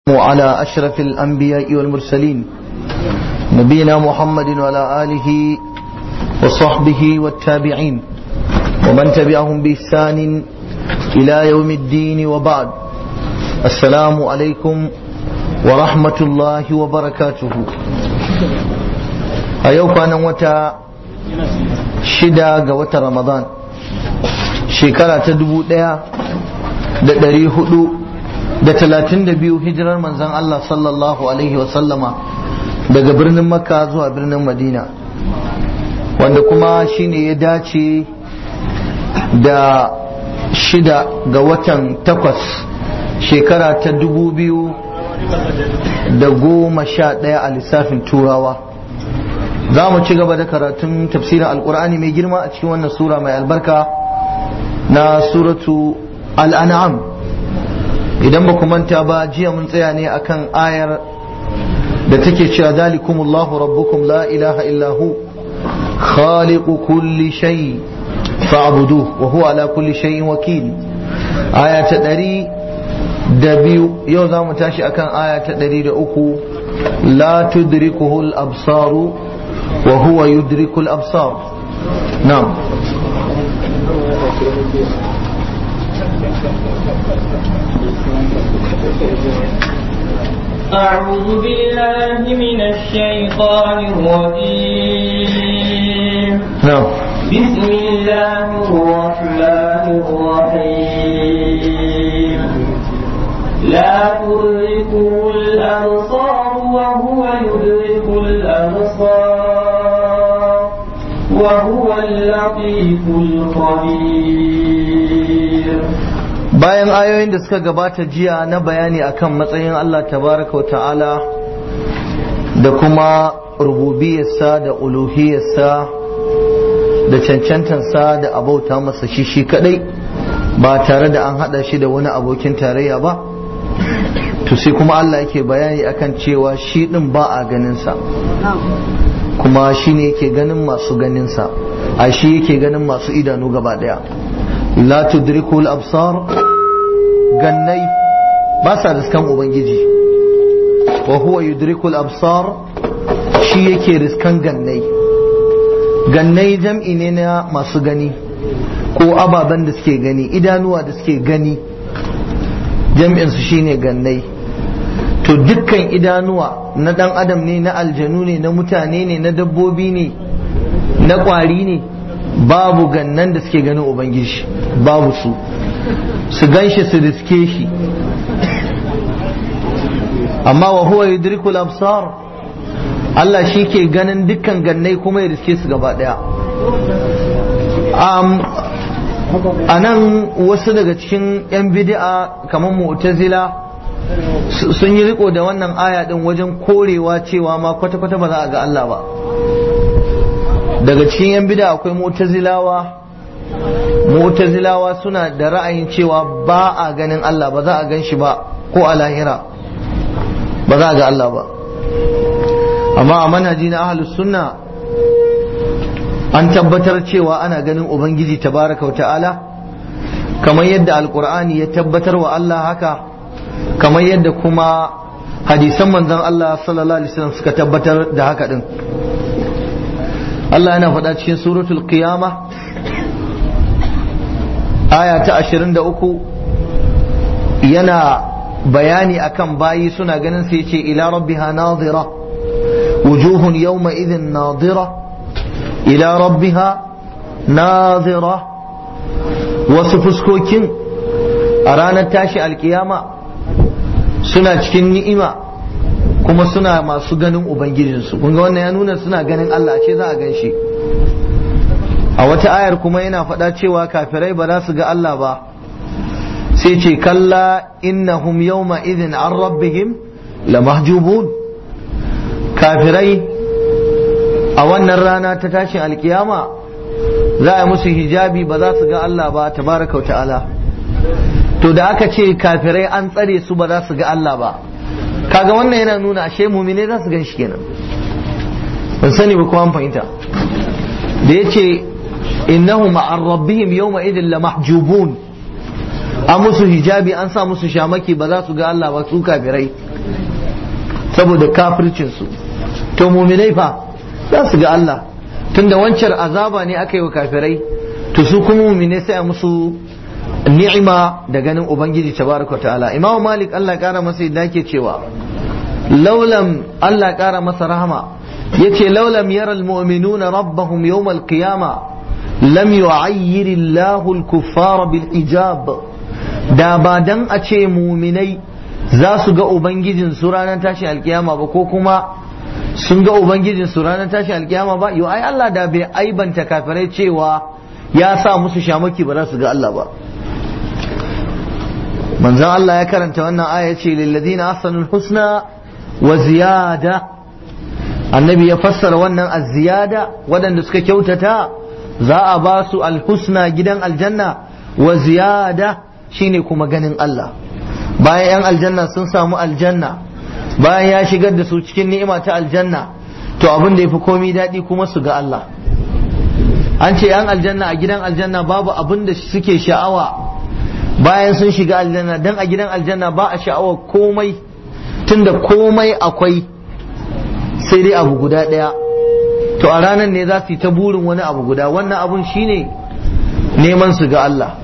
وعلى أشرف الأنبياء والمرسلين نبينا محمد وعلى آله وصحبه والتابعين ومن تبعهم بإحسان إلى يوم الدين وبعد السلام عليكم ورحمة الله وبركاته أيوك أنا وتا شدا وتا رمضان شكرا تدبو da ɗari hudu da talatin da biyu hijirar manzan Allah sallallahu Alaihi wasallama daga birnin makka zuwa birnin madina wanda kuma shine ya dace da shida ga watan takwas shekara ta dubu biyu da goma sha ɗaya a lissafin turawa za mu ci gaba da karatun tafsirin alkur'ani mai girma a cikin wannan sura mai albarka na suratu al'an'am idan ba ku manta ba jiya mun tsaya ne akan ayar da take cewa zalikumullahu rabbukum la ilaha illahu khaliqu kulli shay fa'budu wa huwa ala kulli shay'in wakil aya ta ɗari da biyu yau za mu tashi akan aya ta ɗari da uku la tudrikuhu al-absaru wa huwa yudriku al-absar na'am أعوذ بالله من الشيطان الرجيم نعم بسم الله الرحمن الرحيم لا تدركه الأبصار وهو يدرك الأبصار وهو اللطيف الخبير bayan ayoyin da suka gabata jiya na bayani akan matsayin Allah tabaraka wa ta'ala da kuma rububiyarsa da uluhiyarsa da cancantansa da abauta masa shi shi kadai ba tare da an hada shi da wani abokin tarayya ba to sai kuma Allah yake bayani akan cewa shi din ba a ganinsa kuma shi ne yake ganin masu ganinsa a shi yake ganin masu idanu gaba daya la tudrikul absar gannai ba sa riskan ubangiji wa huwa yudrikul absar shi yake riskan gannai gannai jam'i ne na masu gani ko ababen da suke gani idanuwa da suke gani jam'in su shine gannai to dukkan idanuwa na dan adam ne na aljanu ne na mutane ne na dabbobi ne na kwari ne babu gannan da suke ganin ubangiji babu su su gan shi su riske shi amma wa huwa yudrikul absar Allah shi ke ganin dukkan gannai kuma ya riske su gaba daya a nan wasu daga cikin 'yan bid'a kamar mu'tazila sun yi riko da wannan aya din wajen korewa cewa ma kwata-kwata ba za a ga Allah ba daga cikin 'yan bid'a akwai mu'tazilawa mu'tazilawa suna da ra'ayin cewa ba a ganin Allah ba za a gan shi ba ko a lahira ba za a ga Allah ba amma a manhaji na ahlus sunna an tabbatar cewa ana ganin ubangiji tabaraka wa ta'ala kamar yadda alkur'ani ya tabbatar wa Allah haka kamar yadda kuma hadisan manzon Allah sallallahu alaihi wasallam suka tabbatar da haka din Allah yana faɗa cikin suratul qiyama aya ta 23 yana bayani akan bayi suna ganin sai ce ila rabbiha nadira wujuhun yawma idhin nadira ila rabbiha nadira wasu fuskokin a ranar tashi alkiyama suna cikin ni'ima kuma suna masu ganin ubangijinsu kun ga wannan ya nuna suna ganin Allah ce za a gan shi a wata ayar kuma yana faɗa cewa kafirai ba za su ga Allah ba sai ce kalla innahum yawma idhin an rabbihim lamahjubun kafirai a wannan rana ta tashin alkiyama za a musu hijabi ba za su ga Allah ba tabaraka wa ta'ala to da aka ce kafirai an tsare su ba za su ga Allah ba kaga wannan yana nuna ashe mumine za su gan shi kenan ban sani ba kuma an fahimta da ya ce innahu ma'ar rabbihim yawma idin la mahjubun an musu hijabi an sa musu shamaki ba za su ga Allah ba su kafirai saboda kafircinsu to muminai fa za su ga Allah tunda wancan azaba ne aka yi wa kafirai to su kuma muminai sai a musu ni'ima da ganin ubangiji tabaraka ta'ala imamu malik Allah kara masa yadda ke cewa laulam Allah kara masa rahama yace laulam yara almu'minuna rabbahum yawm alqiyama lam yu'ayyir Allahu al-kuffara bil ijab da ba dan a ce muminai za su ga ubangijin su ranar tashi alkiyama ba ko kuma sun ga ubangijin su ranar tashi alkiyama ba yau ai Allah da bai aibanta kafirai cewa ya sa musu shamaki ba za su ga Allah ba manzon Allah ya karanta wannan aya ce lilladina ahsanul husna wa ziyada annabi ya fassara wannan az-ziyada waɗanda suka kyautata za a ba su alhusna gidan aljanna wa ziyada shine kuma ganin Allah bayan yan aljanna sun samu aljanna bayan ya shigar da su cikin ni'ima ta aljanna to abin da ya fi komi daɗi kuma su ga Allah an ce yan aljanna a gidan aljanna babu abin da suke sha'awa bayan sun shiga aljanna dan a gidan aljanna ba a sha'awar komai tunda komai akwai sai dai abu guda ɗaya to a ranar ne za su yi ta burin wani abu guda wannan abun shine neman su ga Allah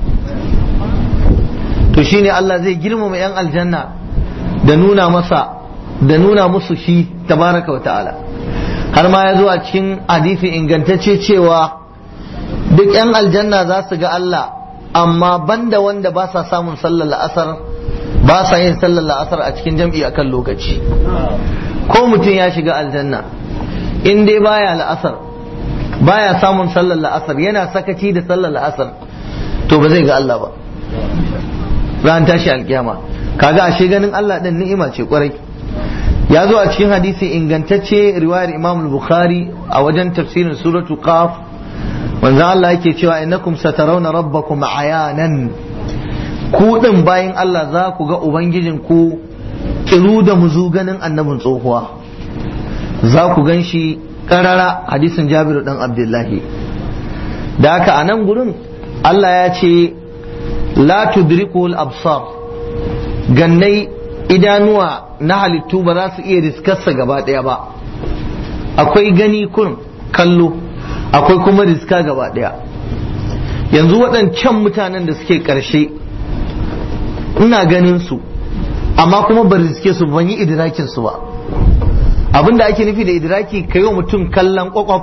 to shine Allah zai girmama 'yan aljanna da nuna masa da nuna musu shi tabaraka wa ta'ala har ma ya zo a cikin hadisi ingantacce cewa duk 'yan aljanna za su ga Allah amma banda wanda ba sa samun sallar la'asar ba sa yin sallar la'asar a cikin jam'i akan lokaci ko mutum ya shiga aljanna in dai baya la'asar baya samun sallar la'asar yana sakaci da sallar la'asar to ba zai ga Allah ba ran tashi alkiyama kaga ashe ganin Allah din ni'ima ce kwarai ya zo a cikin hadisi ingantacce riwayar Imam Bukhari a wajen tafsirin suratu Qaf manzo Allah yake cewa innakum satarawna rabbakum ayanan ku din bayan Allah za ku ga ubangijin ku kiru da muzu ganin annabin tsohuwa za ku gan shi karara hadisin Jabiru dan Abdullahi da haka a nan gurin Allah ya ce la tudrikul absar gannai idanuwa na halittu ba za su iya riskarsa gaba ɗaya ba akwai gani kun kallo akwai kuma riska gaba ɗaya yanzu waɗancan mutanen da suke ƙarshe ina ganin su amma kuma ba riske su ban yi idrakin su ba abinda ake nufi da idraki ka yi wa mutum kallon kwakwaf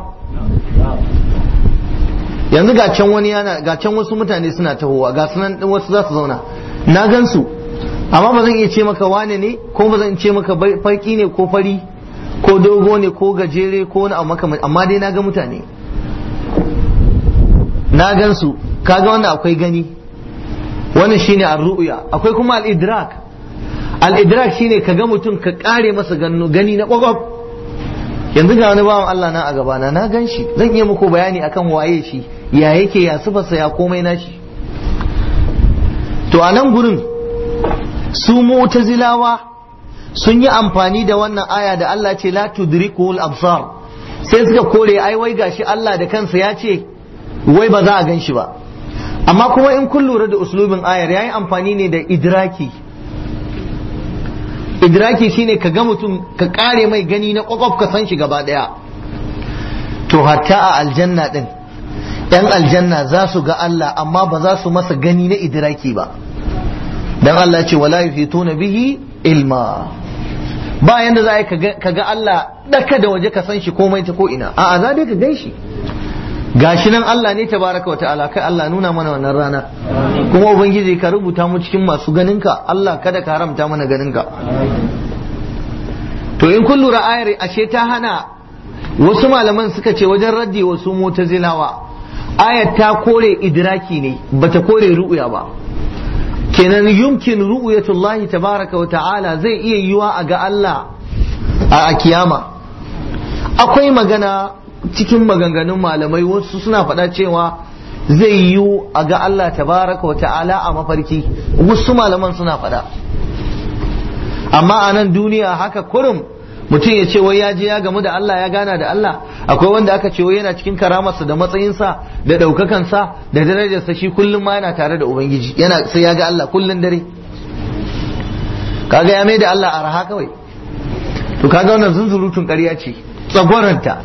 yanzu ga can wani yana ga can wasu mutane suna tahowa ga sunan din wasu za su zauna na gan su amma ba zan iya ce maka wane ne ko ba zan ce maka farki ne ko fari ko dogo ne ko gajere ko wani abu maka amma dai na ga mutane na gan su kaga wannan akwai gani wannan shine ar-ru'ya akwai kuma al-idrak al-idrak shine ka ga mutum ka kare masa gani na kwakwaf yanzu ga wani bawan Allah na a gabana na gan shi zan iya muku bayani akan waye shi ya yake ya sifarsa ya komai nashi to a nan gurin su mu'tazilawa sun yi amfani da wannan aya da Allah ce la tudrikul absar sai suka kore ai wai gashi Allah da kansa ya ce wai ba za a gan shi ba amma kuma in kun lura da uslubin ayar yayi amfani ne da idraki idraki shine ka ga mutum ka kare mai gani na kwakwaf ka san shi gaba daya to hatta a aljanna din yan aljanna za su ga Allah amma ba za su masa gani na idraki ba dan Allah ce wala yufituna bihi ilma ba yanda za ka ga Allah daka da waje ka san shi komai ta ko ina a'a za dai ka gan shi gashi nan Allah ne tabaraka wa ta'ala kai Allah nuna mana wannan rana kuma ubangiji ka rubuta mu cikin masu ganinka Allah kada ka haramta mana ganinka to in kun lura ayar ashe ta hana wasu malaman suka ce wajen raddi wasu mutazilawa ayar ta kore idraki ne bata kore ru'ya ba kenan yumkin ru'yatullahi tabaraka wa ta'ala zai iya yiwa a ga Allah a kiyama akwai magana cikin maganganun malamai wasu suna faɗa cewa zai yiwu a ga Allah tabaraka wa ta'ala a mafarki wasu malaman suna faɗa amma a nan duniya haka kurum mutum ya ce wai ya je ya gamu da Allah ya gana da Allah akwai wanda aka ce wai yana cikin karamarsa da matsayinsa da ɗaukakansa da darajarsa shi kullum ma yana tare da ubangiji yana sai ya ga Allah kullum dare kaga ya mai da Allah araha kawai to kaga wannan zunzurutun ƙarya ce tsagwaranta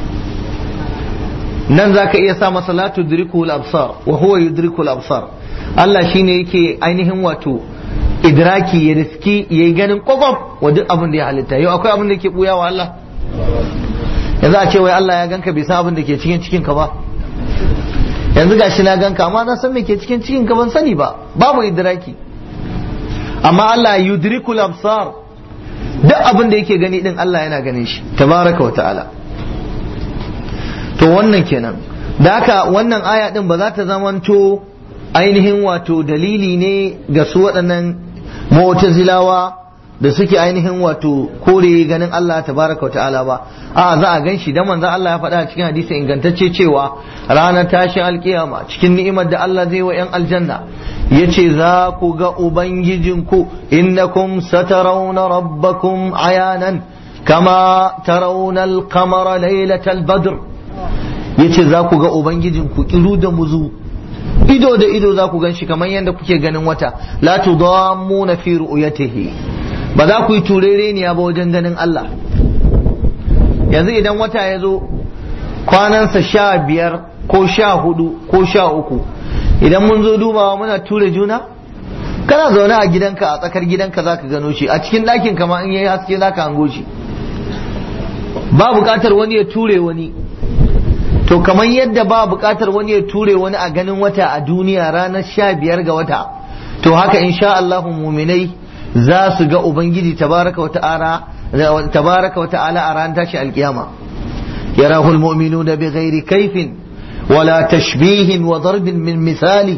nan za ka iya sa masa la tudrikul absar wa huwa yudrikul absar Allah shine yake ainihin wato idraki ya riski ya yi ganin kwakwaf wa duk abin da ya halitta yau akwai abin da ke buya wa Allah yanzu a ce wai Allah ya ganka bai san abin da ke cikin cikin ka ba yanzu gashi na ganka amma na san me ke cikin cikin ka ban sani ba babu idraki amma Allah yudrikul absar duk abin da yake gani din Allah yana ganin shi tabaraka wa ta'ala to wannan kenan da haka wannan aya din ba za ta zamanto ainihin wato dalili ne ga su waɗannan mu'tazilawa da suke ainihin wato kore ganin Allah tabaraka wa ta'ala ba a za a gan shi dan manzo Allah ya faɗa a cikin hadisi ingantacce cewa ranar tashin alkiyama cikin ni'imar da Allah zai wa 'yan aljanna yace za ku ga ubangijinku innakum satarawna rabbakum ayanan kama tarawna al-qamara laylatal badr yace za ku ga ubangijinku kiru da muzu ido da ido za ku gan shi kamar yadda kuke ganin wata la tudammuna fi ru'yatihi ba za ku yi turereniya ba wajen ganin Allah yanzu idan wata ya zo kwanansa sha biyar ko sha hudu ko sha uku idan mun zo dubawa muna ture juna kana zaune a gidanka a tsakar gidanka za ka gano shi a cikin ɗakin kama in yayi haske za ka hango shi ba buƙatar wani ya ture wani to kamar yadda ba buƙatar wani ya ture wani a ganin wata a duniya ranar sha biyar ga wata to haka insha Allah muminai za su ga ubangiji tabaraka wata'ala tabaraka wata'ala a ranar tashi alkiyama yarahul mu'minuna bighairi kaifin wala tashbihin wa darbin min misali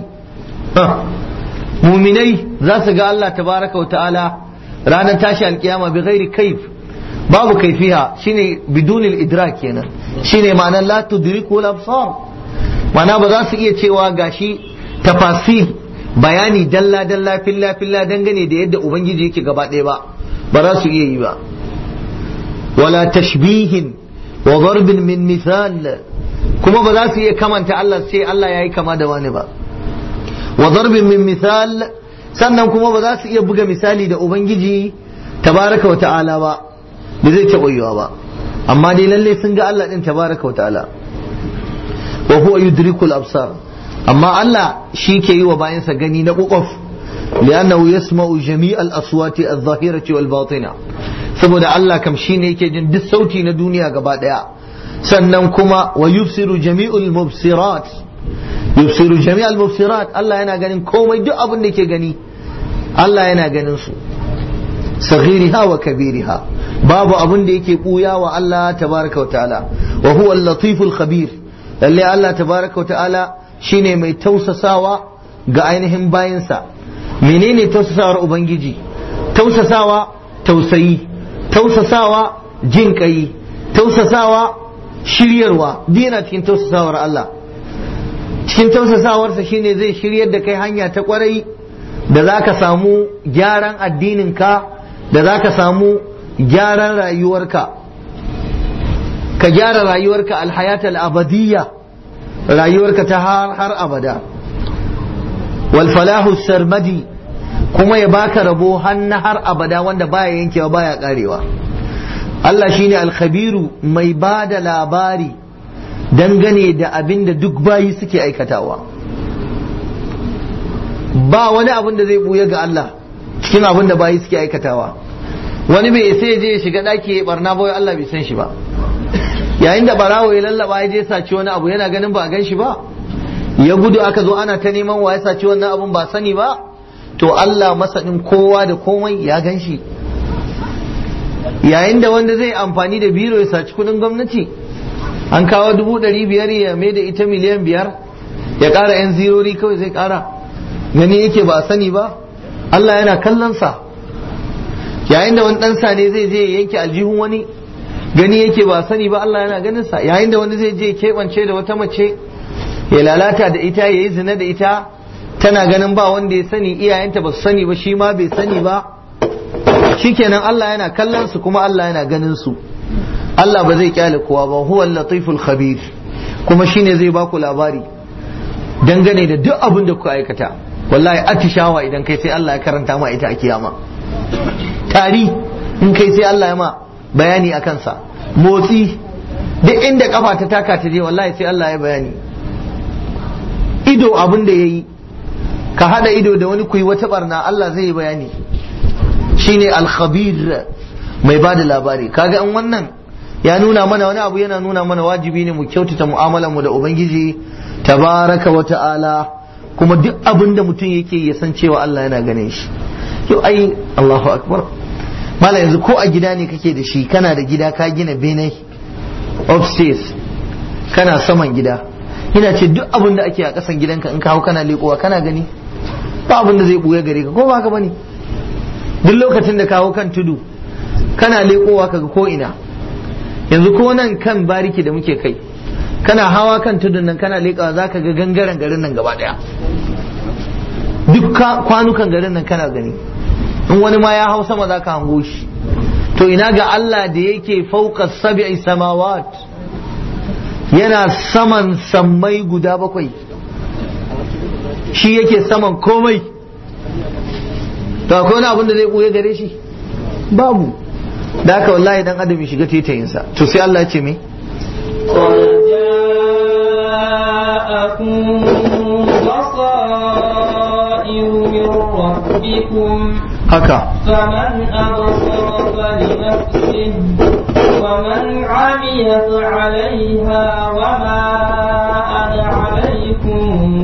muminai za su ga Allah tabaraka wata'ala ranar tashi alkiyama bighairi kaif babu kaifiha shine bidunil idrak kenan shine ma'anar la tudriku al-absar ma'ana ba za su iya cewa gashi tafasil bayani dalla dalla filla filla dangane da yadda ubangiji yake gaba ɗaya ba ba za su iya yi ba wala tashbihin wa darbin min misal kuma ba za su iya kamanta Allah sai Allah yayi kama da wani ba wa darbin min misal sannan kuma ba za su iya buga misali da ubangiji tabaraka wa ta'ala ba ba zai taɓa yiwa ba amma dai lalle sun ga Allah din tabaraka wa ta'ala wa huwa yudrikul absar amma Allah shi ke yi wa bayansa gani na ƙuƙuf li'annahu yasma'u jami'al aswati adh-dhahirati wal batina saboda Allah kam shine yake jin duk sauti na duniya gaba daya sannan kuma wa yubsiru jami'ul mubsirat yubsiru jami'al mubsirat Allah yana ganin komai duk abin da yake gani Allah yana ganin su saghiriha wa kabiriha babu abin da yake buya wa Allah tabaraka wa ta'ala wa huwa al-latiful khabir lalle Allah tabaraka wa ta'ala shine mai tausasawa ga ainihin bayansa menene tausasawar ubangiji tausasawa tausayi tausasawa jin kai tausasawa shiryarwa dina cikin tausasawar Allah cikin tausasawarsa shine zai shiryar da kai hanya ta kwarai da za ka samu gyaran addininka da za ka samu gyaran rayuwarka ka gyara rayuwarka alhayat al-abadiyya rayuwarka ta har har abada wal falahu sarmadi kuma ya baka rabo hannu har abada wanda baya yankewa baya karewa Allah shine alkhabiru mai ba da labari dangane da abin da duk bayi suke aikatawa ba wani abin da zai buya ga Allah cikin abin da bayi suke aikatawa wani bai sai je ya shiga daki ya barna ba Allah bai san shi ba yayin da barawo ya lallaba ya je saci wani abu yana ganin ba a gan shi ba ya gudu aka zo ana ta neman wa ya saci wannan abun ba sani ba to Allah masanin kowa da komai ya gan shi yayin da wanda zai amfani da biro ya saci kudin gwamnati an kawo dubu ɗari biyar ya mai da ita miliyan biyar ya ƙara yan zirori kawai zai ƙara gani yake ba sani ba Allah yana kallon sa yayin da wani ɗan ne zai je ya yanke aljihun wani gani yake ba sani ba Allah yana ganin sa yayin da wani zai je keɓance da wata mace ya lalata da ita ya yi zina da ita tana ganin ba wanda ya sani iyayenta ba su sani ba shi ma bai sani ba shikenan Allah yana kallon su kuma Allah yana ganin su Allah ba zai kyale kowa ba huwa latiful khabir kuma shine zai baku labari dangane da duk abin da kuka aikata wallahi atishawa idan kai sai Allah ya karanta ma ita a kiyama tari in kai sai Allah ya ma bayani a kansa motsi duk inda kafa ta taka ta je wallahi sai Allah ya bayani ido abin da ya yi ka hada ido da wani kuyi wata barna Allah zai yi bayani shine al-khabir mai ba da labari kaga an wannan ya nuna mana wani abu yana nuna mana wajibi ne mu kyautata mu'amalar mu da ubangiji tabaraka wa ta'ala kuma duk abin da mutum yake ya san cewa Allah yana ganin shi yau ai Allahu akbar mala yanzu ko a gida ne kake da shi kana da gida ka gina bene upstairs kana saman gida ina ce duk abin da ake a kasan gidanka in kawo kana leƙowa kana gani ba abin da zai buya gare ka ko ba ka bane duk lokacin da kawo kan tudu kana leƙowa kaga ko ina yanzu ko nan kan bariki da muke kai kana hawa kan tudun nan kana leƙawa za ka ga gangaren garin nan gaba ɗaya duk kwanukan garin nan kana gani in wani ma ya hau sama za ka hango shi to ina ga Allah da yake fauka sab'i samawat yana saman sammai guda bakwai shi yake saman komai to akwai wani abin da zai ɓuya gare shi babu da haka wallahi dan adam ya shiga tetayinsa to sai Allah ya ce me جاءكم بصائر من ربكم haka فمن أبصر فلنفسه ومن عمي فعليها وما أنا عليكم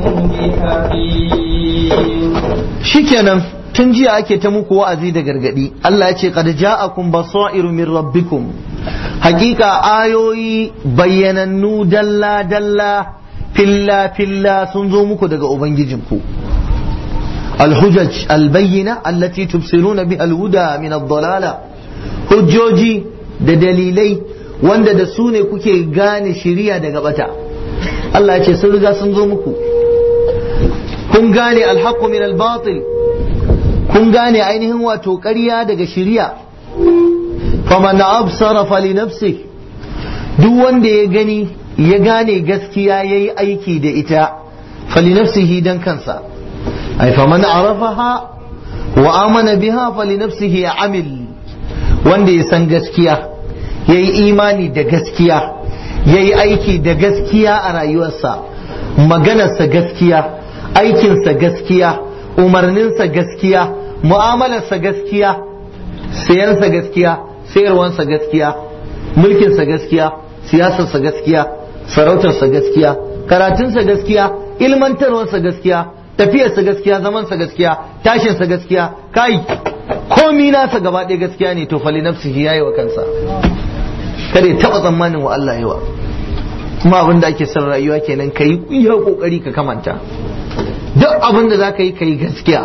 بحفيظ shikenan tun jiya ake ta muku wa'azi da gargadi Allah ya ce qad ja'akum basairu min rabbikum hakika ayoyi bayyanannu dalla dalla filla filla sun zo muku daga ubangijinku الحجج البينة التي تبصرون بها الهدى من الضلالة hujjoji da dalilai wanda da su ne kuke gane shiriya daga bata Allah ya ce sun riga sun zo muku kun gane alhaqqu min albatil kun gane ainihin wato ƙarya daga shiriya faman absara fali nafsi duk wanda ya gani ya gane gaskiya yayi aiki da ita fali nafsihi dan kansa ay faman arafaha wa amana biha fali nafsihi amil wanda ya san gaskiya yayi imani da gaskiya yayi aiki da gaskiya a rayuwarsa maganarsa gaskiya aikinsa gaskiya umarninsa gaskiya mu'amalarsa gaskiya sayansa gaskiya sayarwansa gaskiya mulkinsa gaskiya siyasarsa gaskiya sarautarsa gaskiya karatunsa gaskiya ilmantarwarsa gaskiya tafiyarsa gaskiya zamansa gaskiya tashinsa gaskiya kai komi nasa gaba ɗaya gaskiya ne to fali nafsihi yayi wa kansa kada ya taɓa tsammanin wa Allah yawa kuma abin da ake son rayuwa kenan ka yi iya kokari ka kamanta duk abin da za ka yi ka yi gaskiya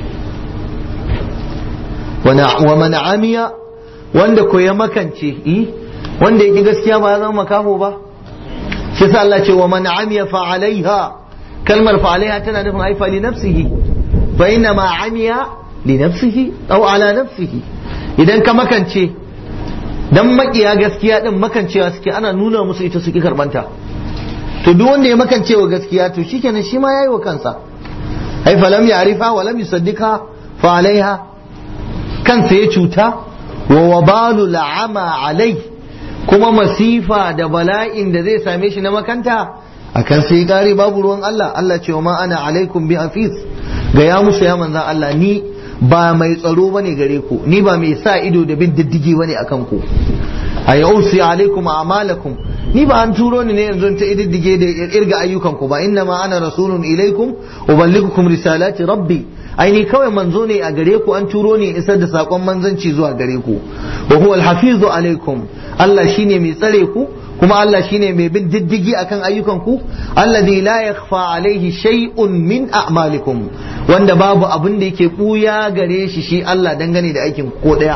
wa man amiya wanda ko ya makance yi wanda yake gaskiya ba ya zama makaho ba shi sa Allah ce wa man amiya fa alaiha kalmar fa alaiha tana nufin ai fa li nafsihi fa inna ma amiya li nafsihi aw ala nafsihi idan ka makance dan makiya gaskiya din makancewa suke ana nuna musu ita suke karbanta to duk wanda ya makance wa gaskiya to shikenan shi ma yayi wa kansa ai falam ya'rifa wa lam yusaddiqa fa alaiha kansa ya cuta wa wabalu la'ama alai kuma masifa da bala'in da zai same shi na makanta akan sai kare babu ruwan Allah Allah ce wa ma ana alaikum bi hafiz ga ya musu ya manzan Allah ni ba mai tsaro bane gare ku ni ba mai sa ido da bin diddigi bane akan ku a yausi alaikum a'malakum ni ba an turo ni ne yanzu ta ididdige da irga ayyukan ku ba inna ma ana rasulun ilaikum uballighukum risalati rabbi ai ni kawai manzo ne a gare ku an turo ni isar da sakon manzanci zuwa gare ku wa huwa alhafizu alaikum Allah shine mai tsare ku kuma Allah shine mai bin diddigi akan ayyukan ku alladhi la yakhfa alaihi shay'un min a'malikum wanda babu abin da yake buya gare shi shi Allah dangane da aikin ko daya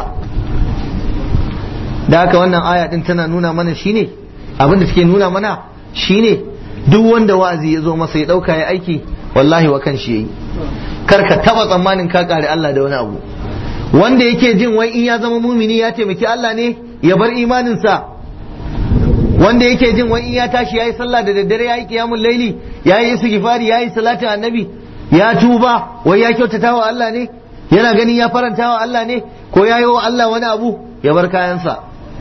da haka wannan aya din tana nuna mana shine abin da take nuna mana shine duk wanda wa'azi ya zo masa ya dauka ya aiki wallahi wa kan shi yayi kar ka taba tsammanin ka kare Allah da wani abu wanda yake jin wai in ya zama mumini ya taimaki Allah ne ya bar imaninsa wanda yake jin wai in ya tashi yayi sallah da daddare yayi qiyamul laili yayi istighfari yayi salatin annabi ya tuba wai ya kyautata wa Allah ne yana ganin ya faranta wa Allah ne ko ya yi wa Allah wani abu ya bar kayansa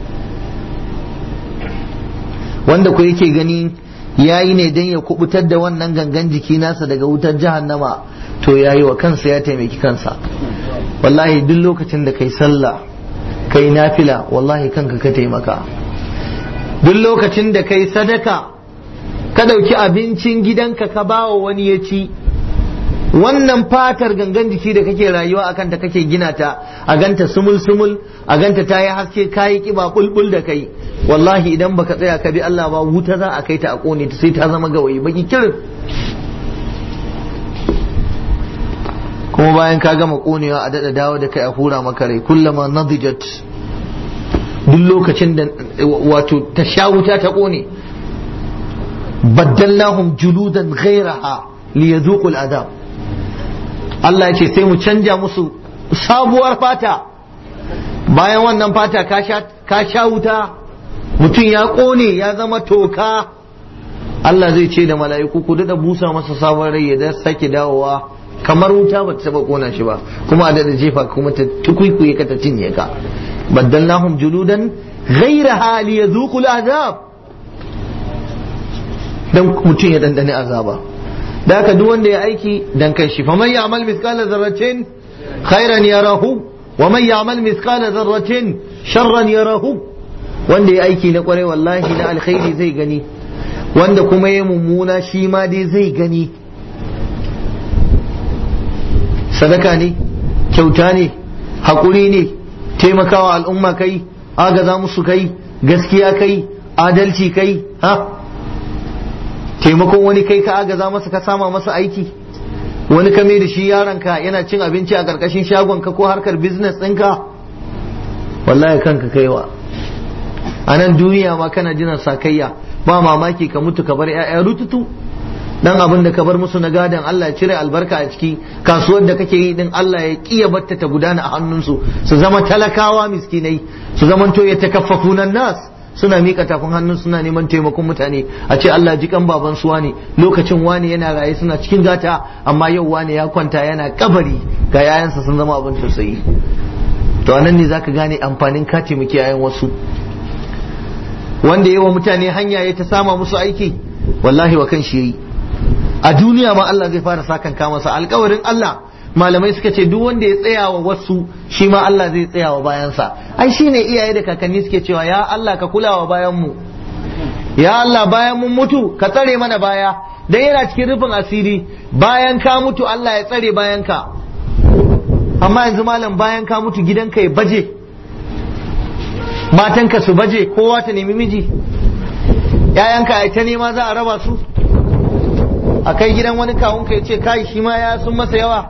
wanda ko yake gani ya yi ne don ya kubutar da wannan gangan jiki nasa daga wutar jahannama to ya yi wa kansa ya taimaki kansa wallahi duk lokacin da kai sallah kai nafila wallahi kanka ka taimaka duk lokacin da kai sadaka ka ɗauki abincin gidanka ka bawa wani ya ci wannan fatar gangan jiki da kake rayuwa a kanta kake gina ta a ganta sumul sumul a ganta ta yi haske kayi kiba bulbul da kai wallahi idan baka tsaya ka bi Allah ba wuta za a kai ta a kone ta sai ta zama gawayi baki kirin kuma bayan ka gama konewa a dada dawo da kai a hura maka rai kullama nadijat duk lokacin da wato ta sha wuta ta kone baddalnahum juludan ghairaha liyadhuqul adab Allah ya ce sai mu canja musu sabuwar fata bayan wannan fata ka sha wuta mutum ya ƙone ya zama toka Allah zai ce da mala'iku ku daɗa busa masa sabon rai ya da sake dawowa kamar wuta ba ta taɓa ƙona shi ba kuma a daɗa jefa kuma ta tukwikwiye ka ta cinye ka baddalnahum juludan ghaira hali ya zuƙul azab dan mutum ya dandane azaba da haka duk wanda ya aiki dan kai shi faman ya'mal mithqala dharratin khairan yarahu wa man ya'mal mithqala dharratin sharran yarahu wanda ya aiki na kware wallahi na alkhairi zai gani wanda kuma ya mummuna shi ma dai zai gani sadaka ne kyauta ne haƙuri ne taimakawa al'umma kai agaza musu kai gaskiya kai adalci kai ha taimakon wani kai ka agaza masa ka sama masa aiki wani kame da shi yaronka yana cin abinci a ƙarƙashin shagonka ko harkar business ɗinka wallahi kanka kaiwa a nan duniya ma kana jiran sakayya ba mamaki ka mutu ka bar 'ya'ya rututu dan abin da ka bar musu na gadon Allah ya cire albarka a ciki kasuwar da kake yi din Allah ya kiya batta ta gudana a hannunsu su zama talakawa miskinai su zamanto ya takaffafunan nas suna mika tafin hannun suna neman taimakon mutane a ce Allah ji kan baban su wani lokacin wani yana raye suna cikin gata amma yau wani ya kwanta yana kabari ga yayansa sun zama abin tausayi to anan ne zaka gane amfanin ka taimaki yayan wasu wanda yawa mutane hanya ya ta sama musu aiki wallahi wa kan shi yayi a duniya ma Allah zai fara sakan ka masa alkawarin Allah malamai suka ce duk wanda ya tsaya wa wasu shi ma Allah zai tsaya wa bayansa ai shine iyaye da kakanni suke cewa ya Allah ka kula wa bayan mu ya Allah bayan mun mutu ka tsare mana baya dan yana cikin rufin asiri bayan ka mutu Allah ya tsare bayan ka amma yanzu malam bayan ka mutu gidanka ya baje matanka su baje kowa ta nemi miji ‘ya'yanka a ta nema za a raba su a kai gidan wani kawunka ya ce kai shi ma ya sun masa yawa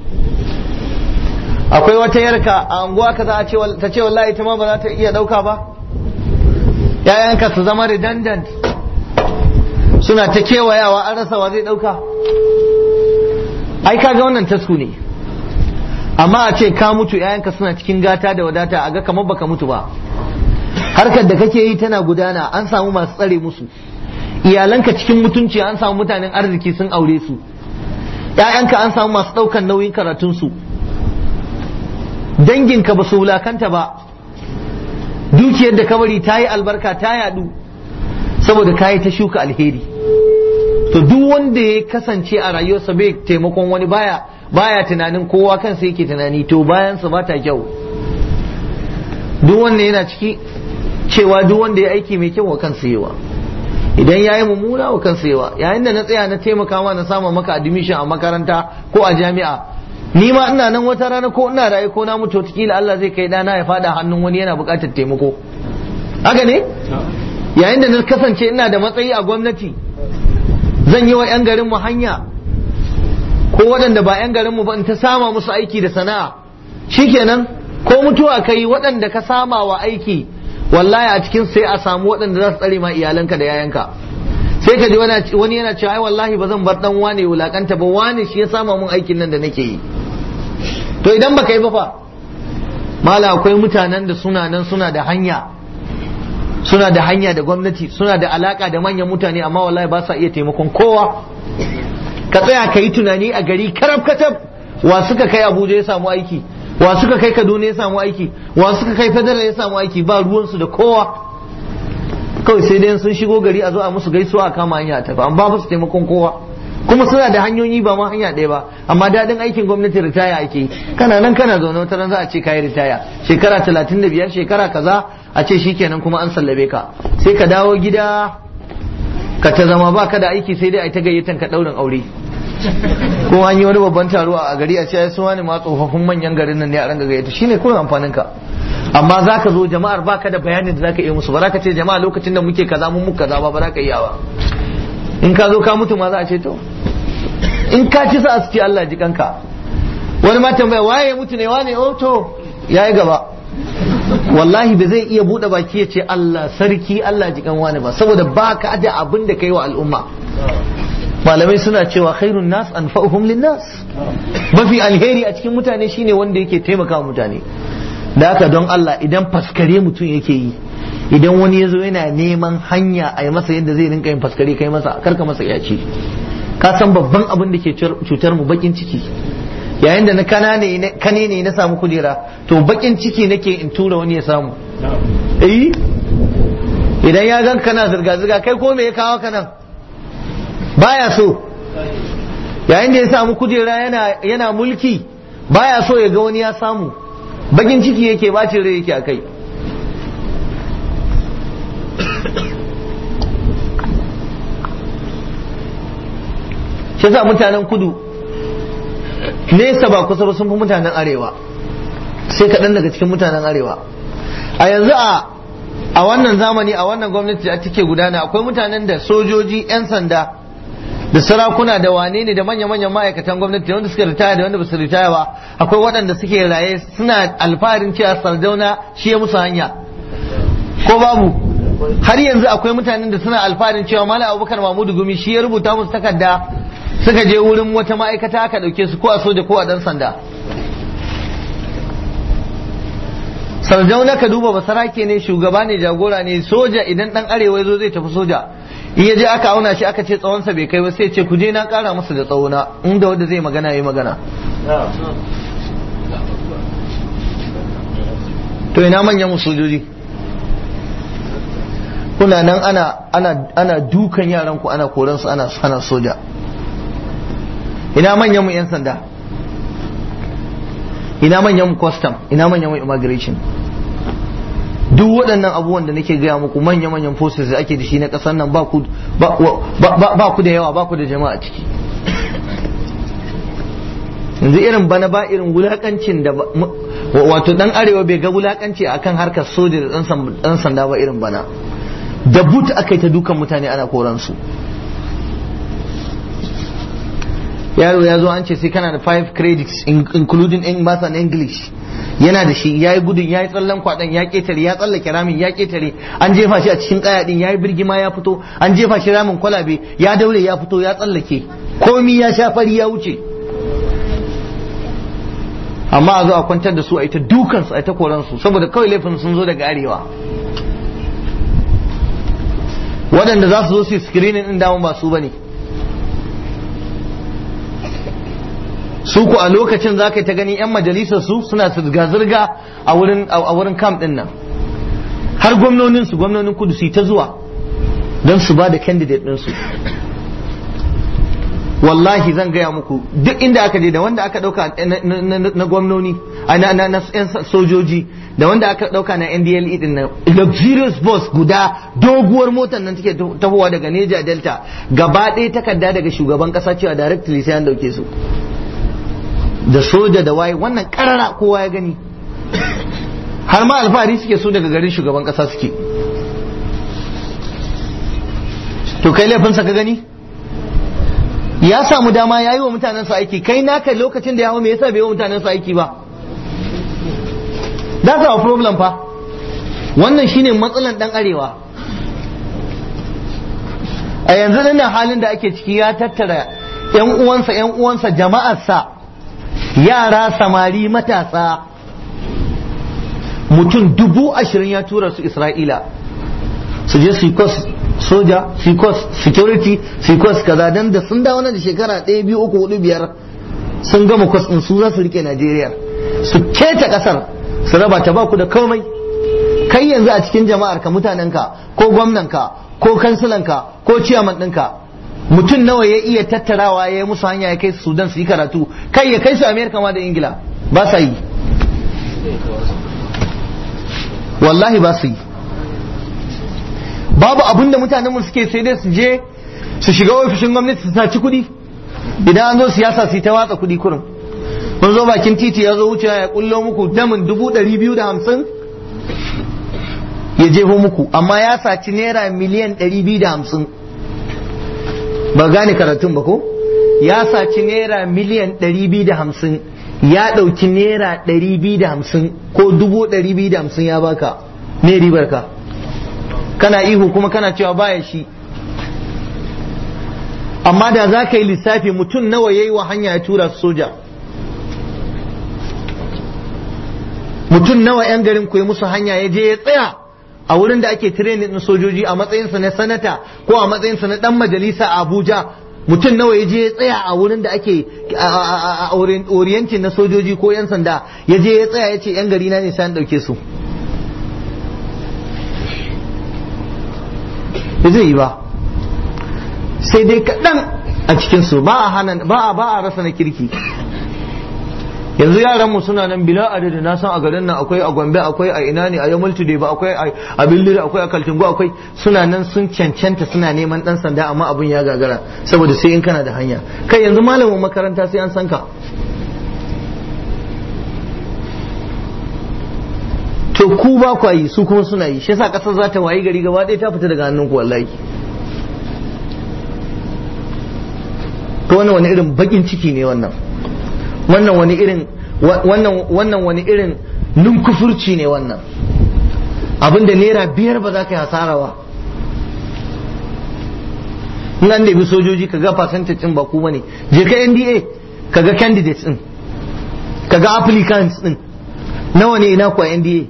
akwai wata yarka a anguwa ka za a ce ta ce wallahi ita ma ba za ta iya ɗauka ba ‘ya'yanka su zama redundant suna ta kewayawa an rasa wa zai ɗauka ai kaga wannan tasku ne amma a ce ka mutu ‘ya'yanka suna cikin gata da wadata a ga kamar baka mutu ba harkar da kake yi tana gudana an samu masu tsare musu iyalanka cikin mutunci an samu mutanen arziki sun aure su ‘ya'yanka an samu masu ɗaukan nauyin karatunsu danginka ba su wulakanta ba dukiyar da kabari ta yi albarka ta yadu saboda kayi ta shuka alheri to duk wanda ya kasance a rayuwarsa bai taimakon wani baya baya tunanin kowa kansa yake tunani to bayansa ba ta kyau duk wanda yana ciki cewa duk wanda ya aiki mai kyau wa kansa yawa idan ya yi mummuna wa kansa yawa yayin da na tsaya na taimaka ma na samu maka admission a makaranta ko a jami'a ni ma ina nan wata rana ko ina raye ko na mutu wataƙila Allah zai kai dana ya fada hannun wani yana buƙatar taimako haka ne yayin da na kasance ina da matsayi a gwamnati zan yi wa 'yan garin mu hanya ko waɗanda ba 'yan garin mu ba in ta sama musu aiki da sana'a shikenan ko mutuwa kai waɗanda ka sama wa aiki wallahi a cikin sai a samu waɗanda za su tsare ma iyalanka da yayanka sai ka ji wani yana cewa ai wallahi ba zan bar dan wane wulakanta ba wane shi ya sama mun aikin nan da nake yi to idan baka yi ba fa mala akwai mutanen da suna nan suna da hanya suna da hanya da gwamnati suna da alaka da manyan mutane amma wallahi ba sa iya taimakon kowa ka tsaya ka yi tunani a gari karab katab wa suka kai abuja ya samu aiki wa suka kai kaduna ya samu aiki wa suka kai federal ya samu aiki ba ruwansu da kowa kawai sai dai sun shigo gari a zo a musu gaisuwa a kama hanya tafi an ba su taimakon kowa kuma suna da hanyoyi ba ma hanya ɗaya ba amma daɗin aikin gwamnati ritaya ake kana nan kana zaune wata ran za a ce kayi ritaya shekara talatin da biyar shekara kaza a ce shikenan kuma an sallabe ka sai ka dawo gida ka ta zama ba ka da aiki sai dai a ta gayyatan ka ɗaurin aure ko an yi wani babban taro a gari a ce ai suwa ne ma tsofaffin manyan garin nan ne a ranga gayyata shine kullum amfanin ka amma za ka zo jama'ar baka da bayanin da za ka iya musu ba za ka ce jama'a lokacin da muke kaza mun muka kaza ba ba za ka iya ba in ka zo ka mutu ma za a ce to in ka ci sa su ce Allah ji kanka wani ma tambaya waye ya mutu ne wane oh to yayi gaba wallahi ba zai iya bude baki ya ce Allah sarki Allah ji kan wani ba saboda baka da abin da kai wa al'umma malamai suna cewa khairun nas anfa'uhum linnas mafi alheri a cikin mutane shine wanda yake taimaka mutane da haka don Allah idan faskare mutum yake yi idan wani ya zo yana neman hanya a yi masa yadda zai rinka yin faskare kai masa karka masa ya ce ka san babban abin da ke cutar mu bakin ciki yayin da na kane ne na samu kujera to bakin ciki nake in tura wani ya samu eh idan ya gan kana zirga zirga kai ko me ya kawo ka nan baya so yayin da ya samu kujera yana yana mulki baya so ya ga wani ya samu bakin ciki yake bacin rai yake a kai shi sa mutanen kudu nesa ba kusa ba sun fi mutanen arewa sai kaɗan daga cikin mutanen arewa a yanzu a a wannan zamani a wannan gwamnati da take gudana akwai mutanen da sojoji 'yan sanda da sarakuna da wane ne da manya-manyan ma'aikatan gwamnati wanda suka ritaya da wanda ba su ritaya ba akwai waɗanda suke raye suna alfaharin cewa sardauna shi ya musu hanya ko babu har yanzu akwai mutanen da suna alfaharin cewa malam abubakar mahmudu gumi shi ya rubuta musu takarda suka je wurin wata ma'aikata aka ɗauke su ko a soja ko a ɗan sanda sardauna ka duba basarake ne shugaba ne jagora ne soja idan ɗan arewa ya zo zai tafi soja in ya je aka auna shi aka ce tsawonsa bai kai ba sai ce ku je na kara masa da tsawona inda wanda zai magana yi magana to ina manyan mu sojoji kuna nan ana ana ana dukan yaran ku ana koran su ana sana soja ina manyan mu yan sanda ina manyan mu custom ina manyan mu immigration duk waɗannan abubuwan da nake gaya muku manya-manyan forces da ake da shi na ƙasar nan ba ku da yawa ba ku da jama'a ciki yanzu irin bana ba irin wulakancin da wato dan arewa bai ga wulakanci akan harkar soja da dan sanda ba irin bana da but aka yi ta dukan mutane ana koransu yaro ya zo an ce sai kana da 5 credits including in math and english yana da shi ya yi gudun ya yi tsallan kwaɗon ya ƙetare ya tsallake ramin ya ƙetare an jefa shi a cikin ƙaya ɗin ya yi birgima ya fito an jefa shi ramin kwalabe ya daure ya fito ya tsallake komi ya sha fari ya wuce amma a zo a kwantar da su a ita dukansu a ita koransu saboda kawai laifin sun zo daga arewa waɗanda za su zo su yi screening ɗin dama ba su ba ne su ku a lokacin za ka ta gani 'yan majalisar su suna zirga-zirga a wurin a wurin camp din nan har gwamnonin su gwamnonin kudu su ta zuwa don su ba da candidate din su wallahi zan gaya muku duk inda aka je da wanda aka dauka na gwamnoni na yan sojoji da wanda aka dauka na NDLE din nan luxurious bus guda doguwar motar nan take tahowa daga Neja Delta gaba ɗaya takarda daga shugaban kasa cewa directly sai an dauke su da soja da waye wannan karara kowa ya gani har ma alfahari suke so daga garin shugaban kasa suke to kai laifinsa ka gani ya samu dama ya yi wa mutanensa aiki kai naka lokacin da ya hau me yasa bai yi wa mutanensa aiki ba that's our problem fa wannan shine matsalan dan arewa a yanzu nan halin da ake ciki ya tattara yan uwansa yan uwansa jama'arsa yara samari matasa mutum dubu ashirin ya tura su isra'ila su je su kos soja su kos security su kos kaza dan da sun dawo nan da shekara ɗaya biyu uku hudu biyar sun gama kwas ɗin su za su rike Najeriya su keta ƙasar su raba ta ba ku da komai kai yanzu a cikin jama'ar ka mutanenka ko gwamnanka ko kansilanka ko ciyaman ɗinka mutum nawa ya iya tattarawa ya yi musu hanya ya kai su Sudan su yi karatu kai ya kai su Amerika ma da Ingila ba sa yi wallahi ba su yi babu abin da mutanen mu suke sai dai su je su shiga ofishin gwamnati su saci kuɗi idan an zo siyasa su yi ta watsa kuɗi kurin mun zo bakin titi ya zo wuce ya kullo muku damin dubu ɗari biyu da hamsin ya jefo muku amma ya saci naira miliyan ɗari biyu da hamsin ba gane karatun ba ko ya saci naira miliyan ɗari biyu da hamsin ya ɗauki naira ɗari biyu da hamsin ko dubu ɗari biyu da hamsin ya baka ne ribar ka kana ihu kuma kana cewa baya shi amma da za ka yi lissafi mutum nawa ya yi wa hanya ya tura su soja mutum nawa 'yan garin ku yi musu hanya ya je ya tsaya a wurin da ake training din sojoji a matsayinsa na sanata ko a matsayinsa na dan majalisa a abuja mutum nawa ya je ya tsaya a wurin da ake a orientin na sojoji ko 'yan sanda ya je ya tsaya ya ce 'yan gari na ne sai an ɗauke su ba zai yi ba sai dai kaɗan a cikinsu ba a hana ba a ba a rasa na kirki yanzu yaran mu suna nan bila adadi na san a garin nan akwai a Gombe akwai a ina ne a Yamal Today ba akwai a Billiri akwai a Kaltungo akwai suna nan sun cancanta suna neman dan sanda amma abun ya gagara saboda sai in kana da hanya kai yanzu malamin makaranta sai an san ka to ku ba ku yi su kuma suna yi shi yasa kasar za ta wayi gari gaba ɗaya ta fita daga hannun ku wallahi to wannan wani irin bakin ciki ne wannan wannan wani irin wannan wannan wani irin nunkufurci ne wannan abinda naira biyar ba za ka yi hasara ba in an bi sojoji ka ga percentage din ba ku bane je ka NDA ka ga candidates din ka ga applicants din nawa ne ina ku a NDA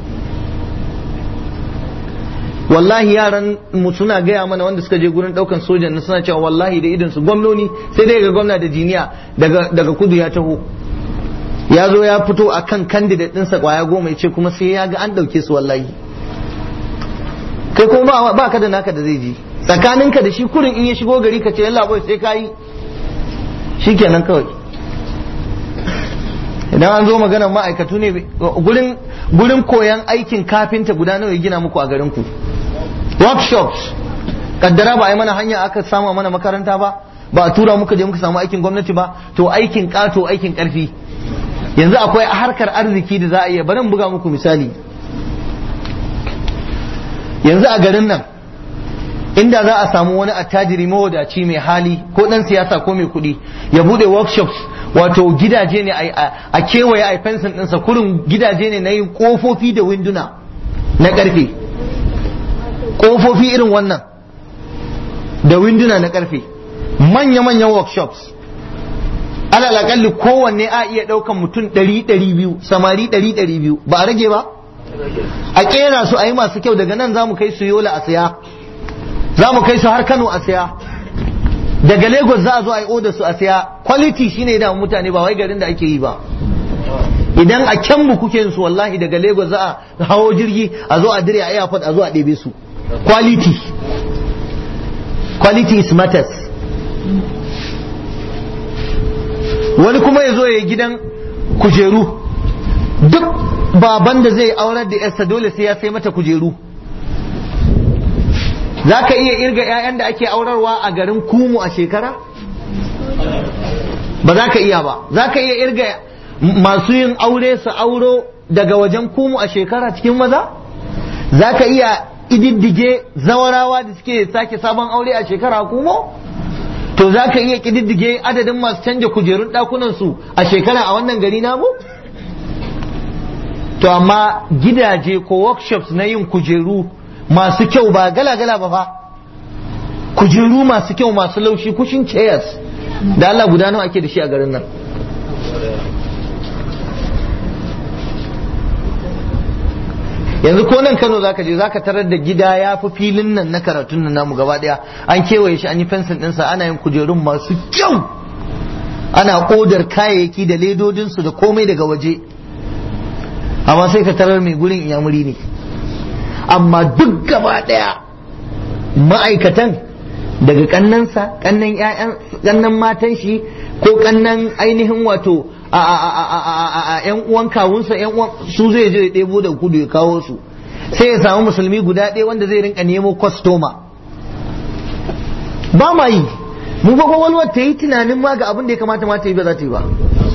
wallahi yaran mu suna gaya mana wanda suka je gurin daukan sojan na suna cewa wallahi da idan su gwamnoni sai dai ga gwamna da jiniya daga daga kudu ya taho ya zo ya fito akan candidate ɗinsa kwaya goma ya ce kuma sai ya ga an ɗauke su wallahi kai kuma ba ka da naka da zai ji tsakaninka da shi kurin in ya shigo gari ka ce yalla boy sai ka yi shikenan kawai idan an zo maganar ma'aikatu ne gurin gurin koyan aikin kafinta guda nawa ya gina muku a garin ku workshops kaddara ba a yi mana hanya aka samu mana makaranta ba ba a tura muka je muka samu aikin gwamnati ba to aikin kato aikin karfi yanzu akwai harkar arziki da za a iya bari buga muku misali yanzu a garin nan inda za a samu wani attajiri mawadaci mai hali ko dan siyasa ko mai kuɗi ya bude workshops wato gidaje ne a kewaye a fensin ɗinsa kurin gidaje ne na yin ƙofofi da winduna na ƙarfe ƙofofi irin wannan da winduna na ƙarfe manya-manyan workshops alal akalli kowanne a iya ɗaukan mutum ɗari ɗari biyu samari ɗari ɗari biyu ba a rage ba a ƙera su a yi masu kyau daga nan za mu kai su yola a siya za mu kai su har kano a siya daga lagos za a zo a yi oda su a siya quality shine da mutane ba wai garin da ake yi ba idan a kyanmu kuke su wallahi daga lagos za a hawo jirgi a zo a dire a airport a zo a ɗebe su quality quality is matters wani kuma ya zo ya yi gidan kujeru duk baban da zai aurar da yarsa dole sai ya sai mata kujeru za ka iya irga 'ya'yan da ake aurarwa a garin kumu a shekara ba za ka iya ba za ka iya irga masu yin aure su auro daga wajen kumu a shekara cikin maza za ka iya ididdige zawarawa da suke sake sabon aure a shekara kumo to za ka iya ƙididdige adadin masu canja kujerun ɗakunansu a shekara a wannan gari namu? To amma gidaje ko workshops na yin kujeru masu kyau ba gala-gala ba fa kujeru masu kyau masu laushi kushin chairs da Allah guda nawa ake da shi a garin nan yanzu ko nan Kano zaka je zaka tarar da gida ya fi filin nan na karatun nan namu gaba daya an kewaye shi an yi fensin ɗinsa ana yin kujerun masu kyau ana odar kayayyaki da ledodinsu da komai daga waje amma sai ka tarar mai gurin iyamuri ne amma duk gaba daya ma'aikatan daga kannansa kannan ƴaƴan kannan matan shi ko kannan ainihin wato a a a a a ƴan uwan kawunsa ƴan uwan su zai je ya ɗebo da kudu ya kawo su sai ya samu musulmi guda ɗaya wanda zai rinka nemo kwastoma ba ma yi mu fa kwakwalwar ta yi tunanin ma ga abin da ya kamata ma ta yi ba za ta yi ba